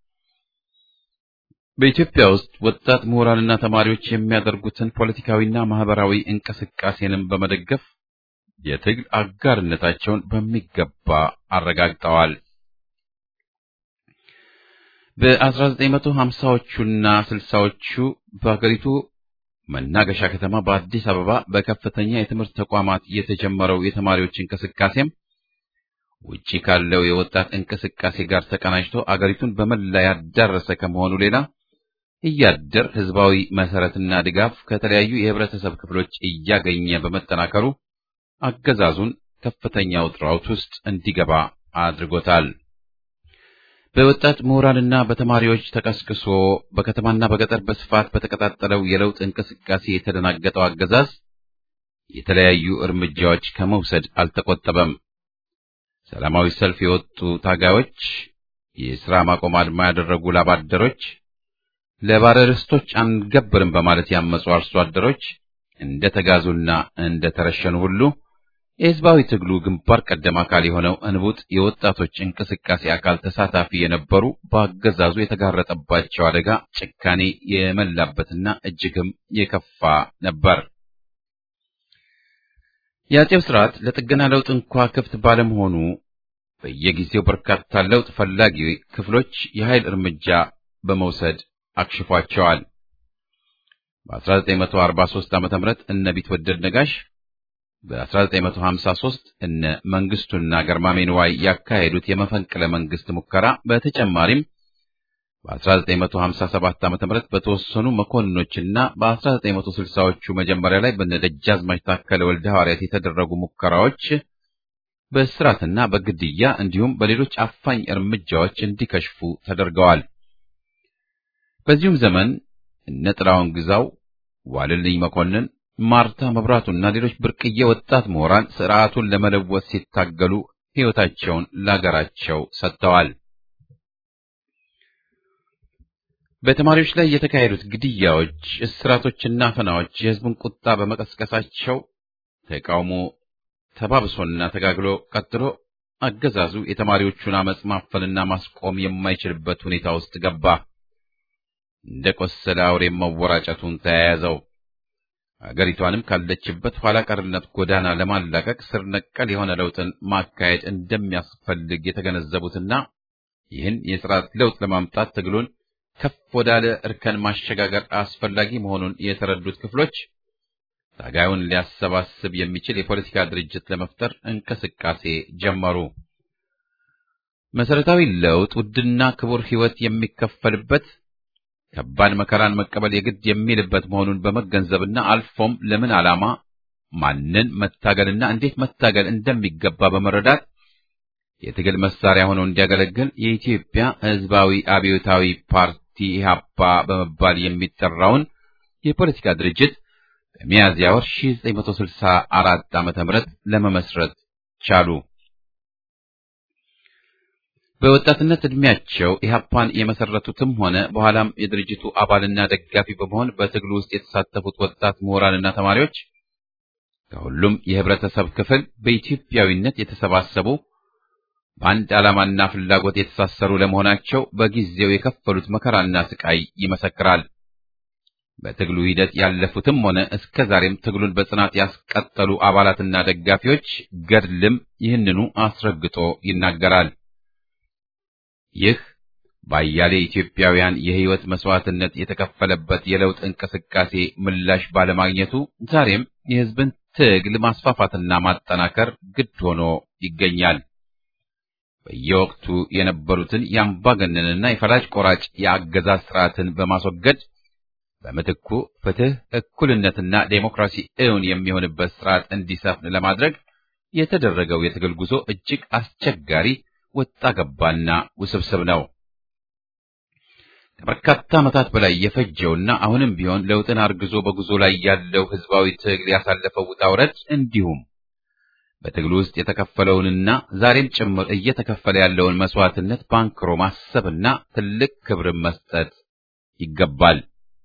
በኢትዮጵያ ውስጥ ወጣት ምሁራንና ተማሪዎች የሚያደርጉትን ፖለቲካዊና ማህበራዊ እንቅስቃሴንም በመደገፍ የትግል አጋርነታቸውን በሚገባ አረጋግጠዋል። በ1950ዎቹና 60ዎቹ በሀገሪቱ መናገሻ ከተማ በአዲስ አበባ በከፍተኛ የትምህርት ተቋማት የተጀመረው የተማሪዎች እንቅስቃሴም ውጪ ካለው የወጣት እንቅስቃሴ ጋር ተቀናጅቶ አገሪቱን በመላ ያዳረሰ ከመሆኑ ሌላ እያደር ህዝባዊ መሰረትና ድጋፍ ከተለያዩ የህብረተሰብ ክፍሎች እያገኘ በመጠናከሩ አገዛዙን ከፍተኛ ውጥረት ውስጥ እንዲገባ አድርጎታል። በወጣት ምሁራንና በተማሪዎች ተቀስቅሶ በከተማና በገጠር በስፋት በተቀጣጠለው የለውጥ እንቅስቃሴ የተደናገጠው አገዛዝ የተለያዩ እርምጃዎች ከመውሰድ አልተቆጠበም። ሰላማዊ ሰልፍ የወጡ ታጋዮች፣ የሥራ ማቆም አድማ ያደረጉ ላባደሮች፣ ለባለርስቶች አንገብርም በማለት ያመጹ አርሶ አደሮች እንደ ተጋዙና እንደ ተረሸኑ ሁሉ የህዝባዊ ትግሉ ግንባር ቀደም አካል የሆነው እንቡጥ የወጣቶች እንቅስቃሴ አካል ተሳታፊ የነበሩ በአገዛዙ የተጋረጠባቸው አደጋ ጭካኔ የመላበትና እጅግም የከፋ ነበር። የአጼው ስርዓት ለጥገና ለውጥ እንኳ ክፍት ባለመሆኑ በየጊዜው በርካታ ለውጥ ፈላጊ ክፍሎች የኃይል እርምጃ በመውሰድ አክሽፏቸዋል። በ1943 ዓ.ም እነ ቢትወደድ ነጋሽ በ1953 እነ መንግስቱና ገርማሜ ንዋይ ያካሄዱት የመፈንቅለ መንግስት ሙከራ በተጨማሪም በ1957 ዓ.ም በተወሰኑ መኮንኖችና በ1960ዎቹ መጀመሪያ ላይ በነደጃዝማች ታከለ ወልደ ሐዋርያት የተደረጉ ሙከራዎች በእስራትና በግድያ እንዲሁም በሌሎች አፋኝ እርምጃዎች እንዲከሽፉ ተደርገዋል። በዚሁም ዘመን እነ ጥላሁን ግዛው፣ ዋልልኝ መኮንን ማርታ መብራቱና ሌሎች ብርቅዬ ወጣት ምሁራን ስርዓቱን ለመለወጥ ሲታገሉ ሕይወታቸውን ለአገራቸው ሰጥተዋል። በተማሪዎች ላይ የተካሄዱት ግድያዎች፣ እስራቶችና አፈናዎች የሕዝቡን ቁጣ በመቀስቀሳቸው ተቃውሞ ተባብሶና ተጋግሎ ቀጥሎ አገዛዙ የተማሪዎቹን አመጽ ማፈንና ማስቆም የማይችልበት ሁኔታ ውስጥ ገባ። እንደ ቆሰለ አውሬም መወራጨቱን ተያያዘው። አገሪቷንም ካለችበት ኋላ ቀርነት ጎዳና ለማላቀቅ ስር ነቀል የሆነ ለውጥን ማካሄድ እንደሚያስፈልግ የተገነዘቡትና ይህን የስርዓት ለውጥ ለማምጣት ትግሉን ከፍ ወዳለ እርከን ማሸጋገር አስፈላጊ መሆኑን የተረዱት ክፍሎች ታጋዩን ሊያሰባስብ የሚችል የፖለቲካ ድርጅት ለመፍጠር እንቅስቃሴ ጀመሩ። መሰረታዊ ለውጥ ውድና ክቡር ሕይወት የሚከፈልበት ከባድ መከራን መቀበል የግድ የሚልበት መሆኑን በመገንዘብና አልፎም ለምን ዓላማ ማንን መታገልና እንዴት መታገል እንደሚገባ በመረዳት የትግል መሳሪያ ሆኖ እንዲያገለግል የኢትዮጵያ ሕዝባዊ አብዮታዊ ፓርቲ ኢህአፓ በመባል የሚጠራውን የፖለቲካ ድርጅት በሚያዝያ ወር 1964 ዓመተ ምህረት ለመመስረት ቻሉ። በወጣትነት ዕድሜያቸው ኢህአፓን የመሰረቱትም ሆነ በኋላም የድርጅቱ አባልና ደጋፊ በመሆን በትግሉ ውስጥ የተሳተፉት ወጣት ምሁራንና ተማሪዎች ከሁሉም የህብረተሰብ ክፍል በኢትዮጵያዊነት የተሰባሰቡ በአንድ ዓላማና ፍላጎት የተሳሰሩ ለመሆናቸው በጊዜው የከፈሉት መከራና ስቃይ ይመሰክራል። በትግሉ ሂደት ያለፉትም ሆነ እስከ ዛሬም ትግሉን በጽናት ያስቀጠሉ አባላትና ደጋፊዎች ገድልም ይህንኑ አስረግጦ ይናገራል። ይህ በአያሌ ኢትዮጵያውያን የህይወት መስዋዕትነት የተከፈለበት የለውጥ እንቅስቃሴ ምላሽ ባለማግኘቱ ዛሬም የህዝብን ትግል ማስፋፋትና ማጠናከር ግድ ሆኖ ይገኛል። በየወቅቱ የነበሩትን የአምባገነንና የፈላጭ ቆራጭ የአገዛዝ ስርዓትን በማስወገድ በምትኩ ፍትህ፣ እኩልነትና ዴሞክራሲ እውን የሚሆንበት ስርዓት እንዲሰፍን ለማድረግ የተደረገው የትግል ጉዞ እጅግ አስቸጋሪ ወጣ ገባና ውስብስብ ነው። ከበርካታ ዓመታት በላይ የፈጀውና አሁንም ቢሆን ለውጥን አርግዞ በጉዞ ላይ ያለው ህዝባዊ ትግል ያሳለፈው ውጣ ውረድ እንዲሁም በትግሉ ውስጥ የተከፈለውንና ዛሬም ጭምር እየተከፈለ ያለውን መስዋዕትነት ባንክሮ ማሰብና ትልቅ ክብርን መስጠት ይገባል።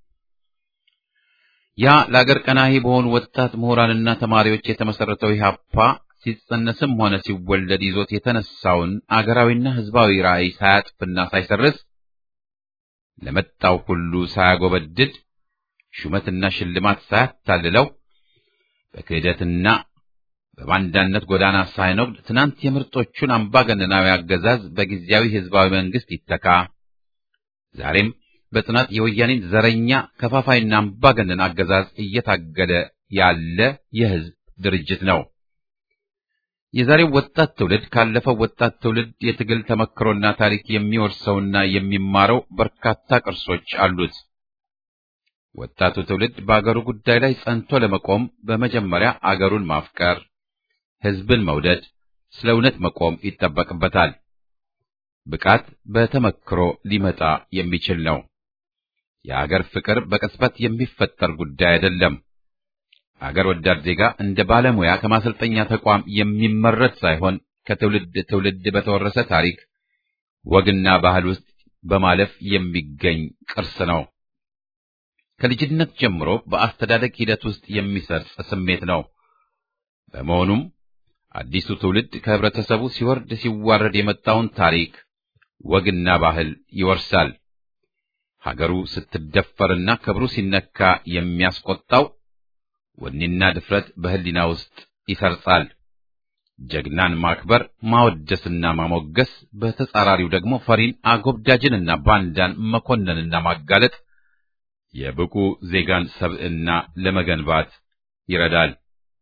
ያ ለአገር ቀናሂ በሆኑ ወጣት ምሁራንና ተማሪዎች የተመሰረተው ኢህአፓ ሲጸነስም ሆነ ሲወለድ ይዞት የተነሳውን አገራዊና ህዝባዊ ራዕይ ሳያጥፍና ሳይሰርስ ለመጣው ሁሉ ሳያጎበድድ ሹመትና ሽልማት ሳያታልለው በክህደትና በባንዳነት ጎዳና ሳይኖግድ ትናንት የምርጦቹን አምባገነናዊ አገዛዝ በጊዜያዊ ህዝባዊ መንግስት ይተካ፣ ዛሬም በጽናት የወያኔን ዘረኛ ከፋፋይና አምባገነን አገዛዝ እየታገለ ያለ የህዝብ ድርጅት ነው። የዛሬው ወጣት ትውልድ ካለፈው ወጣት ትውልድ የትግል ተመክሮና ታሪክ የሚወርሰውና የሚማረው በርካታ ቅርሶች አሉት። ወጣቱ ትውልድ በአገሩ ጉዳይ ላይ ጸንቶ ለመቆም በመጀመሪያ አገሩን ማፍቀር፣ ሕዝብን መውደድ፣ ስለ እውነት መቆም ይጠበቅበታል። ብቃት በተመክሮ ሊመጣ የሚችል ነው። የአገር ፍቅር በቅጽበት የሚፈጠር ጉዳይ አይደለም። አገር ወዳድ ዜጋ እንደ ባለሙያ ከማሰልጠኛ ተቋም የሚመረት ሳይሆን ከትውልድ ትውልድ በተወረሰ ታሪክ፣ ወግና ባህል ውስጥ በማለፍ የሚገኝ ቅርስ ነው። ከልጅነት ጀምሮ በአስተዳደግ ሂደት ውስጥ የሚሰርጽ ስሜት ነው። በመሆኑም አዲሱ ትውልድ ከህብረተሰቡ ሲወርድ ሲዋረድ የመጣውን ታሪክ፣ ወግና ባህል ይወርሳል። ሀገሩ ስትደፈርና ክብሩ ሲነካ የሚያስቆጣው ወኔና ድፍረት በህሊና ውስጥ ይሰርጻል። ጀግናን ማክበር ማወደስና ማሞገስ፣ በተጻራሪው ደግሞ ፈሪን አጎብዳጅንና ባንዳን መኮነንና ማጋለጥ የብቁ ዜጋን ሰብዕና ለመገንባት ይረዳል።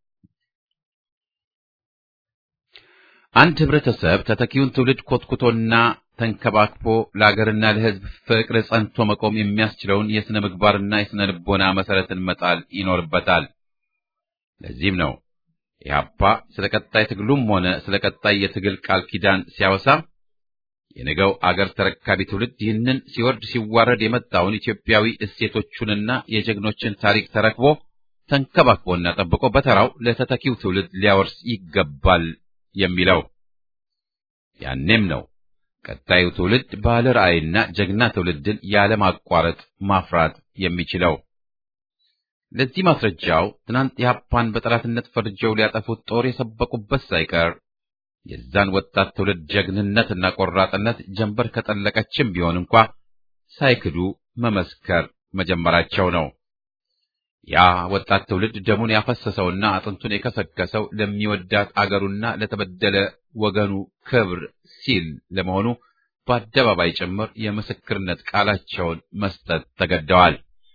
አንድ ህብረተሰብ ተተኪውን ትውልድ ኮትኩቶና ተንከባክቦ ለአገርና ለሕዝብ ፍቅር ጸንቶ መቆም የሚያስችለውን የሥነ ምግባርና የሥነ ልቦና መሠረትን መጣል ይኖርበታል። ለዚህም ነው ኢህአፓ ስለ ቀጣይ ትግሉም ሆነ ስለ ቀጣይ የትግል ቃል ኪዳን ሲያወሳ የነገው አገር ተረካቢ ትውልድ ይህንን ሲወርድ ሲዋረድ የመጣውን ኢትዮጵያዊ እሴቶቹንና የጀግኖችን ታሪክ ተረክቦ ተንከባክቦና ጠብቆ በተራው ለተተኪው ትውልድ ሊያወርስ ይገባል የሚለው። ያኔም ነው ቀጣዩ ትውልድ ባለ ራዕይና ጀግና ትውልድን ያለማቋረጥ ማፍራት የሚችለው። ለዚህ ማስረጃው ትናንት ኢህአፓን በጠላትነት ፈርጀው ሊያጠፉት ጦር የሰበቁበት ሳይቀር የዛን ወጣት ትውልድ ጀግንነትና ቆራጥነት ጀንበር ከጠለቀችም ቢሆን እንኳ ሳይክዱ መመስከር መጀመራቸው ነው። ያ ወጣት ትውልድ ደሙን ያፈሰሰውና አጥንቱን የከሰከሰው ለሚወዳት አገሩና ለተበደለ ወገኑ ክብር ሲል ለመሆኑ በአደባባይ ጭምር የምስክርነት ቃላቸውን መስጠት ተገደዋል።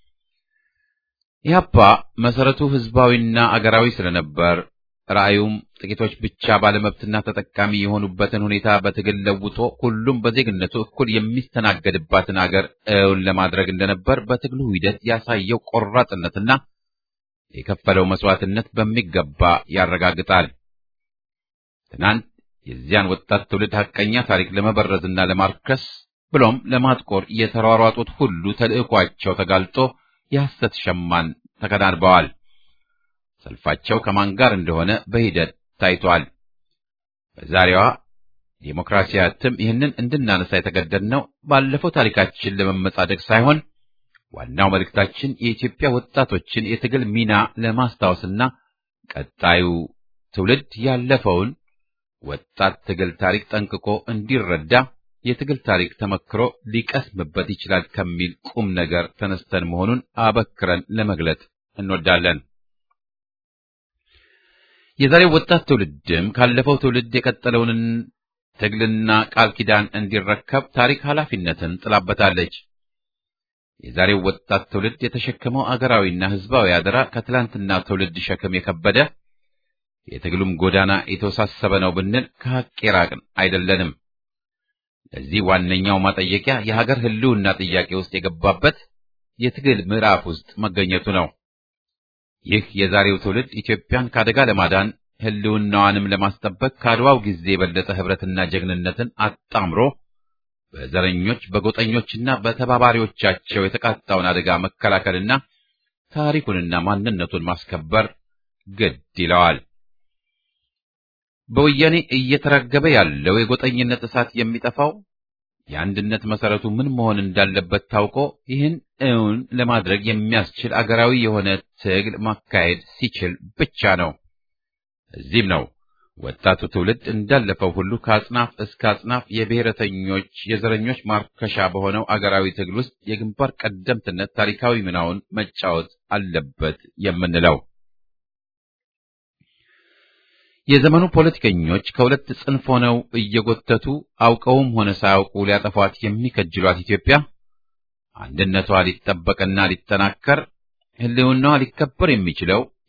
ኢህአፓ መሰረቱ ህዝባዊና አገራዊ ስለነበር ራእዩም ጥቂቶች ብቻ ባለመብትና ተጠቃሚ የሆኑበትን ሁኔታ በትግል ለውጦ ሁሉም በዜግነቱ እኩል የሚስተናገድባትን አገር እውን ለማድረግ እንደነበር በትግሉ ሂደት ያሳየው ቆራጥነትና የከፈለው መስዋዕትነት በሚገባ ያረጋግጣል። ትናንት የዚያን ወጣት ትውልድ ሐቀኛ ታሪክ ለመበረዝና ለማርከስ ብሎም ለማጥቆር የተሯሯጡት ሁሉ ተልዕኳቸው ተጋልጦ የሐሰት ሸማን ተከናንበዋል። ሰልፋቸው ከማን ጋር እንደሆነ በሂደት ታይቷል። በዛሬዋ ዴሞክራሲያዊ እትም ይህንን እንድናነሳ የተገደድነው ባለፈው ታሪካችን ለመመጻደቅ ሳይሆን ዋናው መልእክታችን የኢትዮጵያ ወጣቶችን የትግል ሚና ለማስታወስና ቀጣዩ ትውልድ ያለፈውን ወጣት ትግል ታሪክ ጠንቅቆ እንዲረዳ የትግል ታሪክ ተመክሮ ሊቀስምበት ይችላል ከሚል ቁም ነገር ተነስተን መሆኑን አበክረን ለመግለጥ እንወዳለን። የዛሬው ወጣት ትውልድም ካለፈው ትውልድ የቀጠለውን ትግልና ቃል ኪዳን እንዲረከብ ታሪክ ኃላፊነትን ጥላበታለች። የዛሬው ወጣት ትውልድ የተሸከመው አገራዊና ሕዝባዊ አደራ ከትላንትና ትውልድ ሸክም የከበደ የትግሉም ጎዳና የተወሳሰበ ነው ብንል ከሐቅ የራቅን አይደለንም። ለዚህ ዋነኛው ማጠየቂያ የሀገር ሕልውና ጥያቄ ውስጥ የገባበት የትግል ምዕራፍ ውስጥ መገኘቱ ነው። ይህ የዛሬው ትውልድ ኢትዮጵያን ከአደጋ ለማዳን ሕልውናዋንም ለማስጠበቅ ከአድዋው ጊዜ የበለጠ ኅብረትና ጀግንነትን አጣምሮ በዘረኞች በጎጠኞችና በተባባሪዎቻቸው የተቃጣውን አደጋ መከላከልና ታሪኩንና ማንነቱን ማስከበር ግድ ይለዋል። በወያኔ እየተራገበ ያለው የጎጠኝነት እሳት የሚጠፋው የአንድነት መሰረቱ ምን መሆን እንዳለበት ታውቆ ይህን እውን ለማድረግ የሚያስችል አገራዊ የሆነ ትግል ማካሄድ ሲችል ብቻ ነው። እዚህም ነው ወጣቱ ትውልድ እንዳለፈው ሁሉ ከአጽናፍ እስከ አጽናፍ የብሔረተኞች የዘረኞች ማርከሻ በሆነው አገራዊ ትግል ውስጥ የግንባር ቀደምትነት ታሪካዊ ሚናውን መጫወት አለበት የምንለው። የዘመኑ ፖለቲከኞች ከሁለት ጽንፍ ሆነው እየጎተቱ አውቀውም ሆነ ሳያውቁ ሊያጠፏት የሚከጅሏት ኢትዮጵያ አንድነቷ ሊጠበቅና ሊጠናከር ሕልውናዋ ሊከበር የሚችለው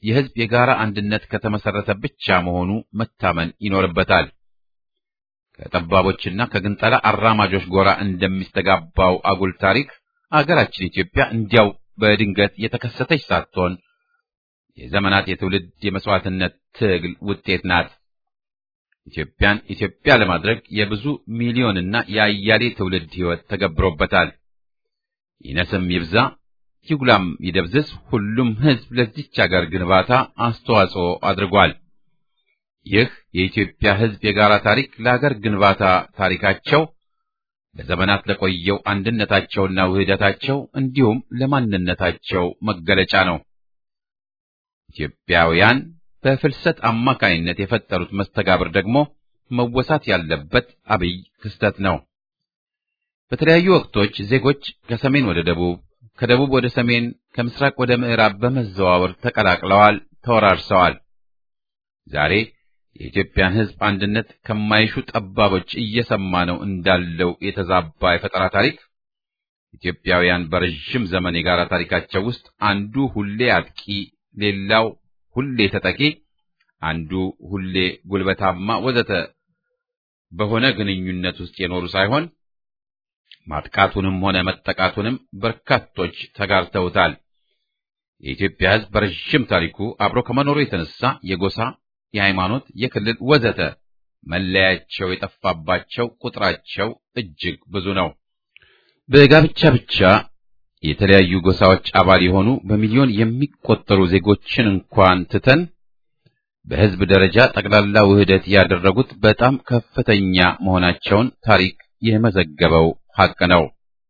የሕዝብ የጋራ አንድነት ከተመሰረተ ብቻ መሆኑ መታመን ይኖርበታል። ከጠባቦችና ከግንጠላ አራማጆች ጎራ እንደሚስተጋባው አጉል ታሪክ አገራችን ኢትዮጵያ እንዲያው በድንገት የተከሰተች ሳትሆን የዘመናት የትውልድ የመስዋዕትነት ትግል ውጤት ናት። ኢትዮጵያን ኢትዮጵያ ለማድረግ የብዙ ሚሊዮንና የአያሌ ትውልድ ሕይወት ተገብሮበታል። ይነስም ይብዛ ይጉላም ይደብዝዝ ሁሉም ሕዝብ ለዚች አገር ግንባታ አስተዋጽኦ አድርጓል። ይህ የኢትዮጵያ ሕዝብ የጋራ ታሪክ ለአገር ግንባታ ታሪካቸው ለዘመናት ለቆየው አንድነታቸውና ውህደታቸው እንዲሁም ለማንነታቸው መገለጫ ነው። ኢትዮጵያውያን በፍልሰት አማካይነት የፈጠሩት መስተጋብር ደግሞ መወሳት ያለበት አብይ ክስተት ነው። በተለያዩ ወቅቶች ዜጎች ከሰሜን ወደ ደቡብ፣ ከደቡብ ወደ ሰሜን፣ ከምስራቅ ወደ ምዕራብ በመዘዋወር ተቀላቅለዋል፣ ተወራርሰዋል። ዛሬ የኢትዮጵያን ሕዝብ አንድነት ከማይሹ ጠባቦች እየሰማ ነው እንዳለው የተዛባ የፈጠራ ታሪክ ኢትዮጵያውያን በረዥም ዘመን የጋራ ታሪካቸው ውስጥ አንዱ ሁሌ አጥቂ፣ ሌላው ሁሌ ተጠቂ፣ አንዱ ሁሌ ጉልበታማ ወዘተ በሆነ ግንኙነት ውስጥ የኖሩ ሳይሆን ማጥቃቱንም ሆነ መጠቃቱንም በርካቶች ተጋርተውታል። የኢትዮጵያ ሕዝብ በረዥም ታሪኩ አብሮ ከመኖሩ የተነሳ የጎሳ፣ የሃይማኖት፣ የክልል ወዘተ መለያቸው የጠፋባቸው ቁጥራቸው እጅግ ብዙ ነው። በጋብቻ ብቻ የተለያዩ ጎሳዎች አባል የሆኑ በሚሊዮን የሚቆጠሩ ዜጎችን እንኳን ትተን በሕዝብ ደረጃ ጠቅላላ ውህደት ያደረጉት በጣም ከፍተኛ መሆናቸውን ታሪክ የመዘገበው ሐቅ ነው።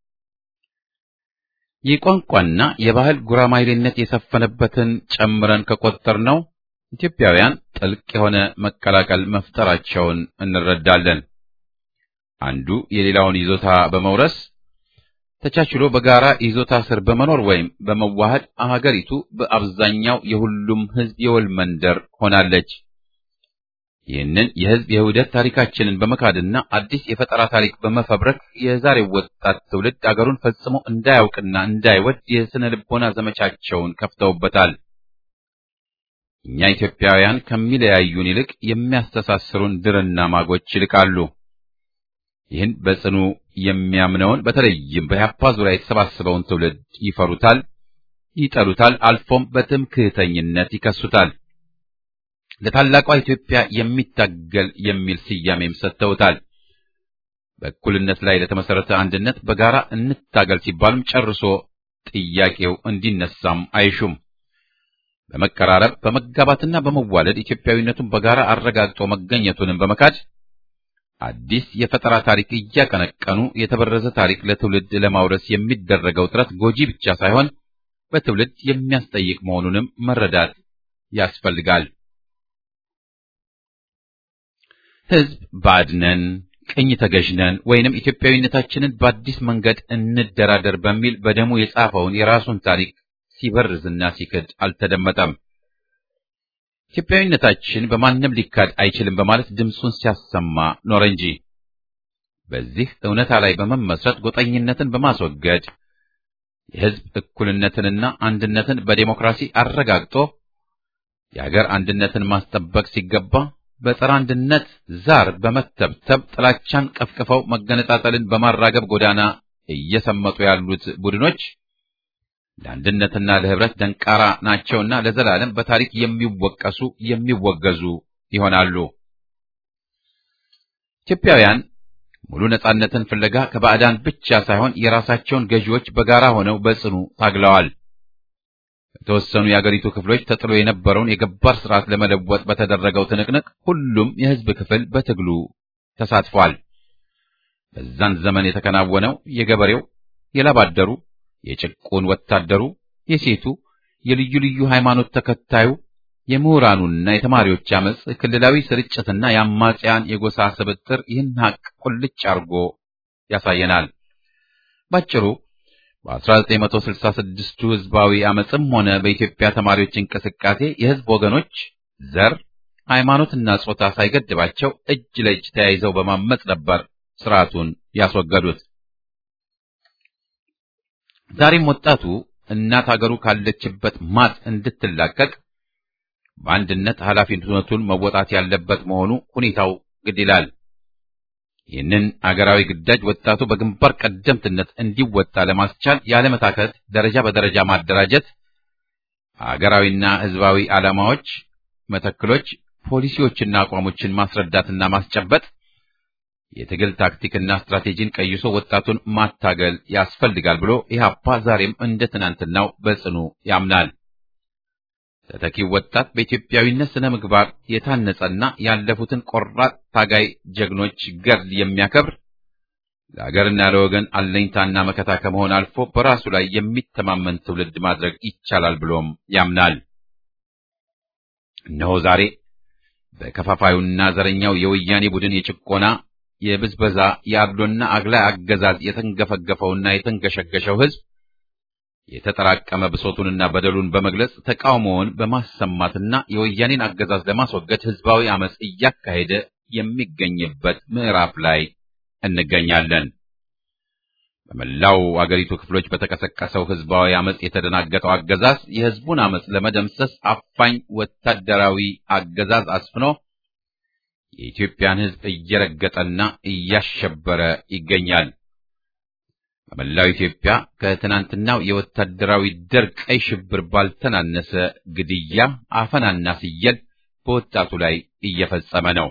የቋንቋና የባህል ጉራማይሌነት የሰፈነበትን ጨምረን ከቆጠርነው ኢትዮጵያውያን ጥልቅ የሆነ መቀላቀል መፍጠራቸውን እንረዳለን። አንዱ የሌላውን ይዞታ በመውረስ ተቻችሎ በጋራ ይዞታ ስር በመኖር ወይም በመዋሃድ አገሪቱ በአብዛኛው የሁሉም ሕዝብ የወል መንደር ሆናለች። ይህንን የሕዝብ የውህደት ታሪካችንን በመካድና አዲስ የፈጠራ ታሪክ በመፈብረክ የዛሬው ወጣት ትውልድ አገሩን ፈጽሞ እንዳያውቅና እንዳይወድ የስነ ልቦና ዘመቻቸውን ከፍተውበታል። እኛ ኢትዮጵያውያን ከሚለያዩን ይልቅ የሚያስተሳስሩን ድርና ማጎች ይልቃሉ። ይህን በጽኑ የሚያምነውን በተለይም በኢህአፓ ዙሪያ የተሰባሰበውን ትውልድ ይፈሩታል፣ ይጠሉታል፣ አልፎም በትምክህተኝነት ይከሱታል። ለታላቋ ኢትዮጵያ የሚታገል የሚል ስያሜም ሰጥተውታል። በእኩልነት ላይ ለተመሰረተ አንድነት በጋራ እንታገል ሲባሉም ጨርሶ ጥያቄው እንዲነሳም አይሹም። በመቀራረብ በመጋባትና በመዋለድ ኢትዮጵያዊነቱን በጋራ አረጋግጦ መገኘቱንም በመካድ አዲስ የፈጠራ ታሪክ እያቀነቀኑ የተበረዘ ታሪክ ለትውልድ ለማውረስ የሚደረገው ጥረት ጎጂ ብቻ ሳይሆን በትውልድ የሚያስጠይቅ መሆኑንም መረዳት ያስፈልጋል። ሕዝብ ባድነን ቅኝ ተገዥነን ወይንም ኢትዮጵያዊነታችንን በአዲስ መንገድ እንደራደር በሚል በደሙ የጻፈውን የራሱን ታሪክ ሲበርዝና ሲክድ አልተደመጠም። ኢትዮጵያዊነታችን በማንም ሊካድ አይችልም በማለት ድምፁን ሲያሰማ ኖረ እንጂ በዚህ እውነታ ላይ በመመስረት ጎጠኝነትን በማስወገድ የሕዝብ እኩልነትንና አንድነትን በዴሞክራሲ አረጋግጦ የአገር አንድነትን ማስጠበቅ ሲገባ በጸረ አንድነት ዛር በመተብተብ ጥላቻን ቀፍቅፈው መገነጣጠልን በማራገብ ጎዳና እየሰመጡ ያሉት ቡድኖች ለአንድነትና ለህብረት ደንቃራ ናቸውና ለዘላለም በታሪክ የሚወቀሱ የሚወገዙ ይሆናሉ። ኢትዮጵያውያን ሙሉ ነጻነትን ፍለጋ ከባዕዳን ብቻ ሳይሆን የራሳቸውን ገዢዎች በጋራ ሆነው በጽኑ ታግለዋል። በተወሰኑ የአገሪቱ ክፍሎች ተጥሎ የነበረውን የገባር ስርዓት ለመለወጥ በተደረገው ትንቅንቅ ሁሉም የህዝብ ክፍል በትግሉ ተሳትፏል። በዛን ዘመን የተከናወነው የገበሬው፣ የላባደሩ የጭቁን ወታደሩ፣ የሴቱ፣ የልዩ ልዩ ሃይማኖት ተከታዩ፣ የምሁራኑና የተማሪዎች አመጽ፣ ክልላዊ ስርጭትና የአማጽያን የጎሳ ስብጥር ይህን ሀቅ ቁልጭ አርጎ ያሳየናል። ባጭሩ በ1966ቱ ህዝባዊ አመጽም ሆነ በኢትዮጵያ ተማሪዎች እንቅስቃሴ የህዝብ ወገኖች ዘር፣ ሃይማኖትና ጾታ ሳይገድባቸው እጅ ለእጅ ተያይዘው በማመጽ ነበር ስርዓቱን ያስወገዱት። ዛሬም ወጣቱ እናት አገሩ ካለችበት ማጥ እንድትላቀቅ በአንድነት ኃላፊነቱን መወጣት ያለበት መሆኑ ሁኔታው ግድ ይላል። ይህንን አገራዊ ግዳጅ ወጣቱ በግንባር ቀደምትነት እንዲወጣ ለማስቻል ያለመታከት ደረጃ በደረጃ ማደራጀት፣ አገራዊና ሕዝባዊ ዓላማዎች፣ መተክሎች፣ ፖሊሲዎችና አቋሞችን ማስረዳትና ማስጨበጥ፣ የትግል ታክቲክና ስትራቴጂን ቀይሶ ወጣቱን ማታገል ያስፈልጋል ብሎ ኢህአፓ ዛሬም እንደ ትናንትናው በጽኑ ያምናል። ተተኪው ወጣት በኢትዮጵያዊነት ስነ ምግባር የታነጸና ያለፉትን ቆራጥ ታጋይ ጀግኖች ገድል የሚያከብር ለሀገርና ለወገን አለኝታና መከታ ከመሆን አልፎ በራሱ ላይ የሚተማመን ትውልድ ማድረግ ይቻላል ብሎም ያምናል። እነሆ ዛሬ በከፋፋዩና ዘረኛው የወያኔ ቡድን የጭቆና የብዝበዛ የአድሎና አግላይ አገዛዝ የተንገፈገፈውና የተንገሸገሸው ሕዝብ የተጠራቀመ ብሶቱንና በደሉን በመግለጽ ተቃውሞውን በማሰማትና የወያኔን አገዛዝ ለማስወገድ ሕዝባዊ አመጽ እያካሄደ የሚገኝበት ምዕራፍ ላይ እንገኛለን። በመላው አገሪቱ ክፍሎች በተቀሰቀሰው ሕዝባዊ አመጽ የተደናገጠው አገዛዝ የሕዝቡን አመጽ ለመደምሰስ አፋኝ ወታደራዊ አገዛዝ አስፍኖ የኢትዮጵያን ሕዝብ እየረገጠና እያሸበረ ይገኛል። በመላው ኢትዮጵያ ከትናንትናው የወታደራዊ ደርግ ቀይ ሽብር ባልተናነሰ ግድያ፣ አፈናና ስየል በወጣቱ ላይ እየፈጸመ ነው።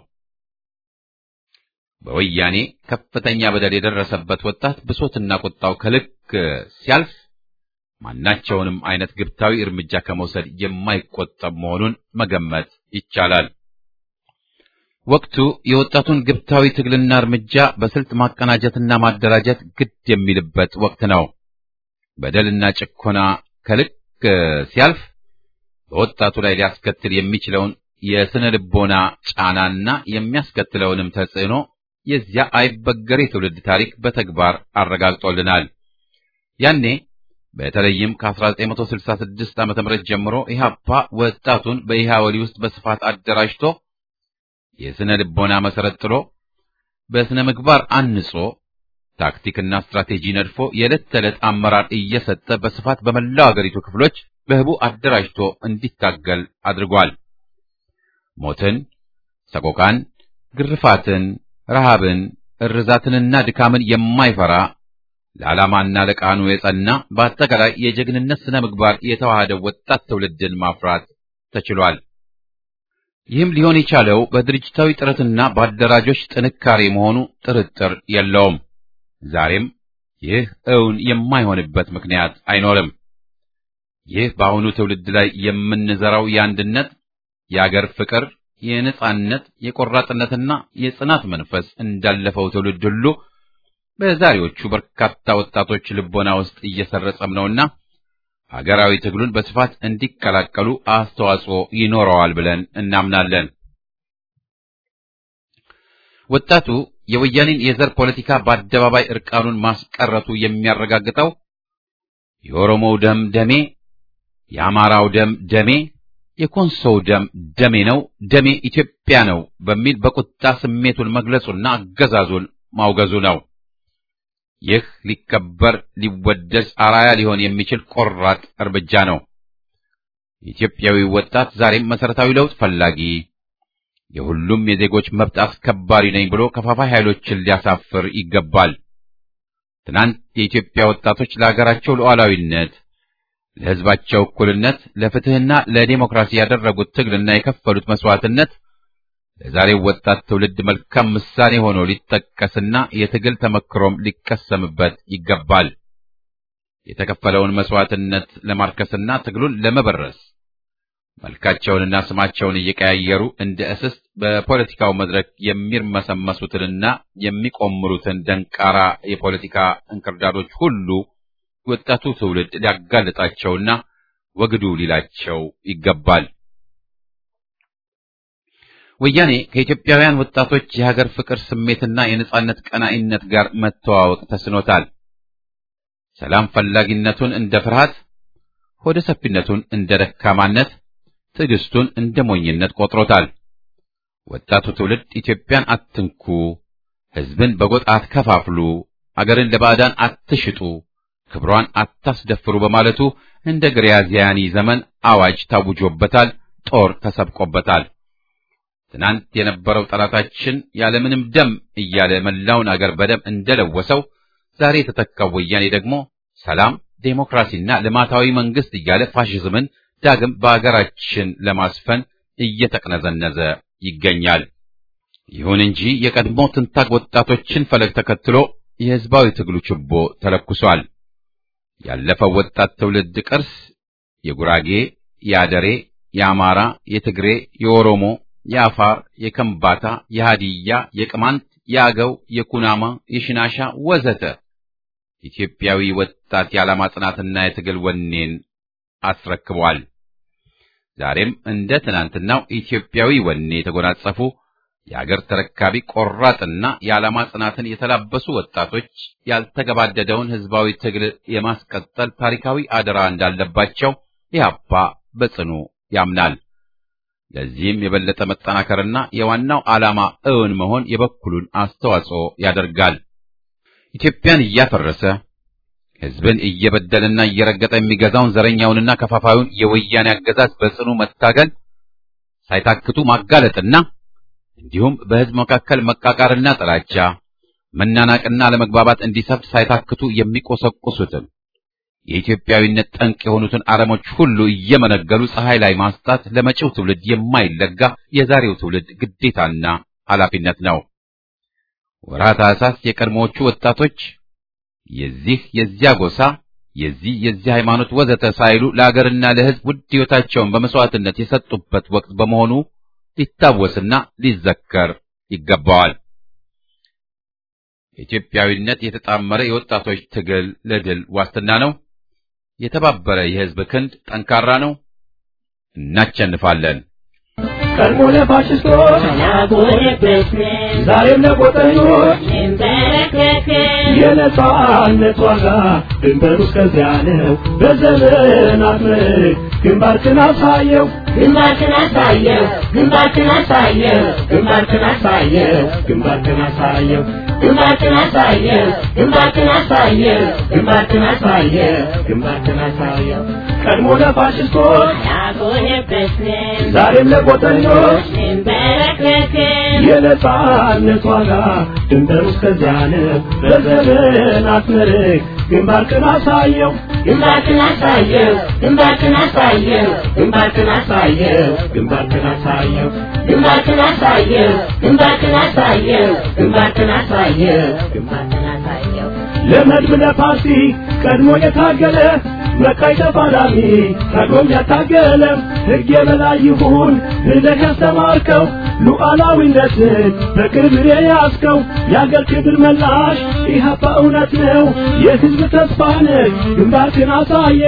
በወያኔ ከፍተኛ በደል የደረሰበት ወጣት ብሶትና ቁጣው ከልክ ሲያልፍ ማናቸውንም አይነት ግብታዊ እርምጃ ከመውሰድ የማይቆጠብ መሆኑን መገመት ይቻላል። ወቅቱ የወጣቱን ግብታዊ ትግልና እርምጃ በስልት ማቀናጀትና ማደራጀት ግድ የሚልበት ወቅት ነው። በደልና ጭኮና ከልክ ሲያልፍ በወጣቱ ላይ ሊያስከትል የሚችለውን የስነ ልቦና ጫናና የሚያስከትለውንም ተጽዕኖ የዚያ አይበገሬ ትውልድ ታሪክ በተግባር አረጋግጦልናል። ያኔ በተለይም ከ1966 ዓ.ም ጀምሮ ኢህአፓ ወጣቱን በኢህአወሊ ውስጥ በስፋት አደራጅቶ የስነ ልቦና መሰረት ጥሎ በስነ ምግባር አንጾ ታክቲክና ስትራቴጂ ነድፎ የዕለት ተዕለት አመራር እየሰጠ በስፋት በመላው አገሪቱ ክፍሎች በህቡ አደራጅቶ እንዲታገል አድርጓል። ሞትን፣ ሰቆቃን፣ ግርፋትን፣ ረሃብን፣ እርዛትንና ድካምን የማይፈራ ለዓላማና ለቃኑ የጸና በአጠቃላይ የጀግንነት ስነ ምግባር የተዋሃደ ወጣት ትውልድን ማፍራት ተችሏል። ይህም ሊሆን የቻለው በድርጅታዊ ጥረትና በአደራጆች ጥንካሬ መሆኑ ጥርጥር የለውም። ዛሬም ይህ እውን የማይሆንበት ምክንያት አይኖርም። ይህ በአሁኑ ትውልድ ላይ የምንዘራው የአንድነት፣ የአገር ፍቅር፣ የነጻነት፣ የቆራጥነትና የጽናት መንፈስ እንዳለፈው ትውልድ ሁሉ በዛሬዎቹ በርካታ ወጣቶች ልቦና ውስጥ እየሰረጸም ነውና ሀገራዊ ትግሉን በስፋት እንዲቀላቀሉ አስተዋጽኦ ይኖረዋል ብለን እናምናለን። ወጣቱ የወያኔን የዘር ፖለቲካ በአደባባይ እርቃኑን ማስቀረቱ የሚያረጋግጠው የኦሮሞው ደም ደሜ፣ የአማራው ደም ደሜ፣ የኮንሶው ደም ደሜ ነው፣ ደሜ ኢትዮጵያ ነው በሚል በቁጣ ስሜቱን መግለጹና አገዛዙን ማውገዙ ነው። ይህ ሊከበር ሊወደስ አራያ ሊሆን የሚችል ቆራጥ እርምጃ ነው። ኢትዮጵያዊ ወጣት ዛሬም መሰረታዊ ለውጥ ፈላጊ የሁሉም የዜጎች መብት አስከባሪ ነኝ ብሎ ከፋፋይ ኃይሎችን ሊያሳፍር ይገባል። ትናንት የኢትዮጵያ ወጣቶች ለሀገራቸው ሉዓላዊነት፣ ለሕዝባቸው እኩልነት፣ ለፍትሕና ለዲሞክራሲ ያደረጉት ትግልና የከፈሉት መስዋዕትነት ለዛሬው ወጣት ትውልድ መልካም ምሳሌ ሆኖ ሊጠቀስና የትግል ተመክሮም ሊቀሰምበት ይገባል። የተከፈለውን መስዋዕትነት ለማርከስና ትግሉን ለመበረስ መልካቸውንና ስማቸውን እየቀያየሩ እንደ እስስት በፖለቲካው መድረክ የሚርመሰመሱትንና የሚቆምሩትን ደንቃራ የፖለቲካ እንክርዳዶች ሁሉ ወጣቱ ትውልድ ሊያጋልጣቸውና ወግዱ ሊላቸው ይገባል። ወያኔ ከኢትዮጵያውያን ወጣቶች የሀገር ፍቅር ስሜትና የነጻነት ቀናኢነት ጋር መተዋወቅ ተስኖታል። ሰላም ፈላጊነቱን እንደ ፍርሃት፣ ሆደ ሰፊነቱን እንደ ደካማነት፣ ትዕግስቱን እንደ ሞኝነት ቆጥሮታል። ወጣቱ ትውልድ ኢትዮጵያን አትንኩ፣ ሕዝብን በጎጥ አትከፋፍሉ፣ አገርን ለባዕዳን አትሽጡ፣ ክብሯን አታስደፍሩ በማለቱ እንደ ግሪያዚያኒ ዘመን አዋጅ ታውጆበታል። ጦር ተሰብቆበታል። ትናንት የነበረው ጠላታችን ያለምንም ደም እያለ መላውን አገር በደም እንደለወሰው ዛሬ የተተካው ወያኔ ደግሞ ሰላም፣ ዴሞክራሲና ልማታዊ መንግስት እያለ ፋሽዝምን ዳግም በአገራችን ለማስፈን እየተቅነዘነዘ ይገኛል። ይሁን እንጂ የቀድሞ ትንታግ ወጣቶችን ፈለግ ተከትሎ የህዝባዊ ትግሉ ችቦ ተለኩሷል። ያለፈው ወጣት ትውልድ ቅርስ የጉራጌ፣ የአደሬ፣ የአማራ፣ የትግሬ፣ የኦሮሞ፣ የአፋር፣ የከምባታ፣ የሃዲያ፣ የቅማንት፣ የአገው፣ የኩናማ፣ የሽናሻ ወዘተ ኢትዮጵያዊ ወጣት የዓላማ ጽናትና የትግል ወኔን አስረክቧል። ዛሬም እንደ ትናንትናው ኢትዮጵያዊ ወኔ የተጎናጸፉ የአገር ተረካቢ ቆራጥና የዓላማ ጽናትን የተላበሱ ወጣቶች ያልተገባደደውን ህዝባዊ ትግል የማስቀጠል ታሪካዊ አደራ እንዳለባቸው ኢህአፓ በጽኑ ያምናል። ለዚህም የበለጠ መጠናከርና የዋናው ዓላማ እውን መሆን የበኩሉን አስተዋጽኦ ያደርጋል። ኢትዮጵያን እያፈረሰ ህዝብን እየበደለና እየረገጠ የሚገዛውን ዘረኛውንና ከፋፋዩን የወያኔ አገዛዝ በጽኑ መታገል ሳይታክቱ ማጋለጥና እንዲሁም በህዝብ መካከል መቃቃርና ጥላቻ፣ መናናቅና ለመግባባት እንዲሰፍን ሳይታክቱ የሚቆሰቁሱትን የኢትዮጵያዊነት ጠንቅ የሆኑትን አረሞች ሁሉ እየመነገሉ ፀሐይ ላይ ማስጣት ለመጪው ትውልድ የማይለጋ የዛሬው ትውልድ ግዴታና ኃላፊነት ነው። ወርሃ ታኅሳስ የቀድሞዎቹ ወጣቶች የዚህ የዚያ ጎሳ የዚህ የዚህ ሃይማኖት ወዘተ ሳይሉ ለአገርና ለህዝብ ውድ ሕይወታቸውን በመስዋዕትነት የሰጡበት ወቅት በመሆኑ ሊታወስና ሊዘከር ይገባዋል። ኢትዮጵያዊነት የተጣመረ የወጣቶች ትግል ለድል ዋስትና ነው። የተባበረ የህዝብ ክንድ ጠንካራ ነው። እናቸንፋለን። ቀድሞ ለፋሽስቶች ዛሬም ለቆጠኞች የነጻነት ዋጋ ድንበሩ እስከዚያ ነው። በዘመናት ምርክ ግንባርክን አሳየው ግንባርክን አሳየው ግንባርክን አሳየው ግንባርክን አሳየው ግንባርክን አሳየው ግንባርክን አሳየው ግንባርክን አሳየው ግንባርክን አሳየው ግንባርክን አሳየው ቀድሞ ለፋሽስቶች ያጎነበስን ዛሬም ለቆጠኞች እንበረከክን የነጻነት ዋጋ ድንበሩ እስከዚያ ነው። በዘመናት ምርክ ግንባርክን አሳየው ግንባርክን አሳየው ግንባርክን አሳየው ግንባርክን አሳየው ግንባርክን አሳየው ግንባርክን አሳየው ግንባርክን አሳየው ግንባርክን አሳየው ግንባርክን አሳየው ለመድብ ለፓርቲ ቀድሞ የታገለ መቃይ ተፋላሚ ታግሎም ያታገለ ሕግ የበላይ ይሁን ብለህ ያስተማርከው ሉዓላዊነትን በክብር የያዝከው የአገር ክብር መላሽ ኢህአፓ እውነት ነው የሕዝብ ተስፋ ነህ ግንባርክን አሳየ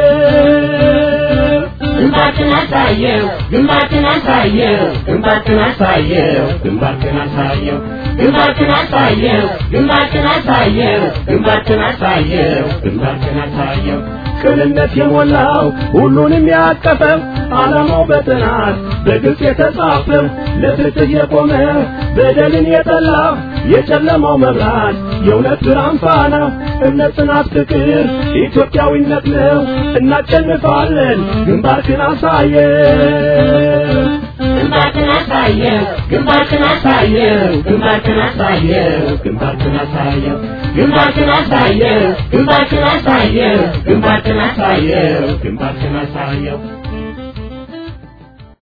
ግንባርክን አሳየው ግንባርክን አሳየው ግንባርክን አሳየው ግንባርክን አሳየው ግንባርክን አሳየው ግንባርክን አሳየው ግንባርክን አሳየው ግንባርክን አሳየው ቅንነት የሞላው ሁሉንም ያቀፈው ዓላማው በጥናት በግልጽ የተጻፈው ለፍትህ የቆመ በደልን የጠላ የጨለማው መብራት የእውነት ብርሃን ፋና እምነት፣ ጽናት፣ ፍቅር ኢትዮጵያዊነት ነው። እናሸንፋለን። ግንባርክን አሳየው ግንባርክን አሳየው ግንባርክን አሳየው ግንባርክን አሳየው ግንባርክን አሳየው ግንባርክን አሳየው ግንባርክን አሳየው ግንባርክን አሳየው ግንባርክን አሳየው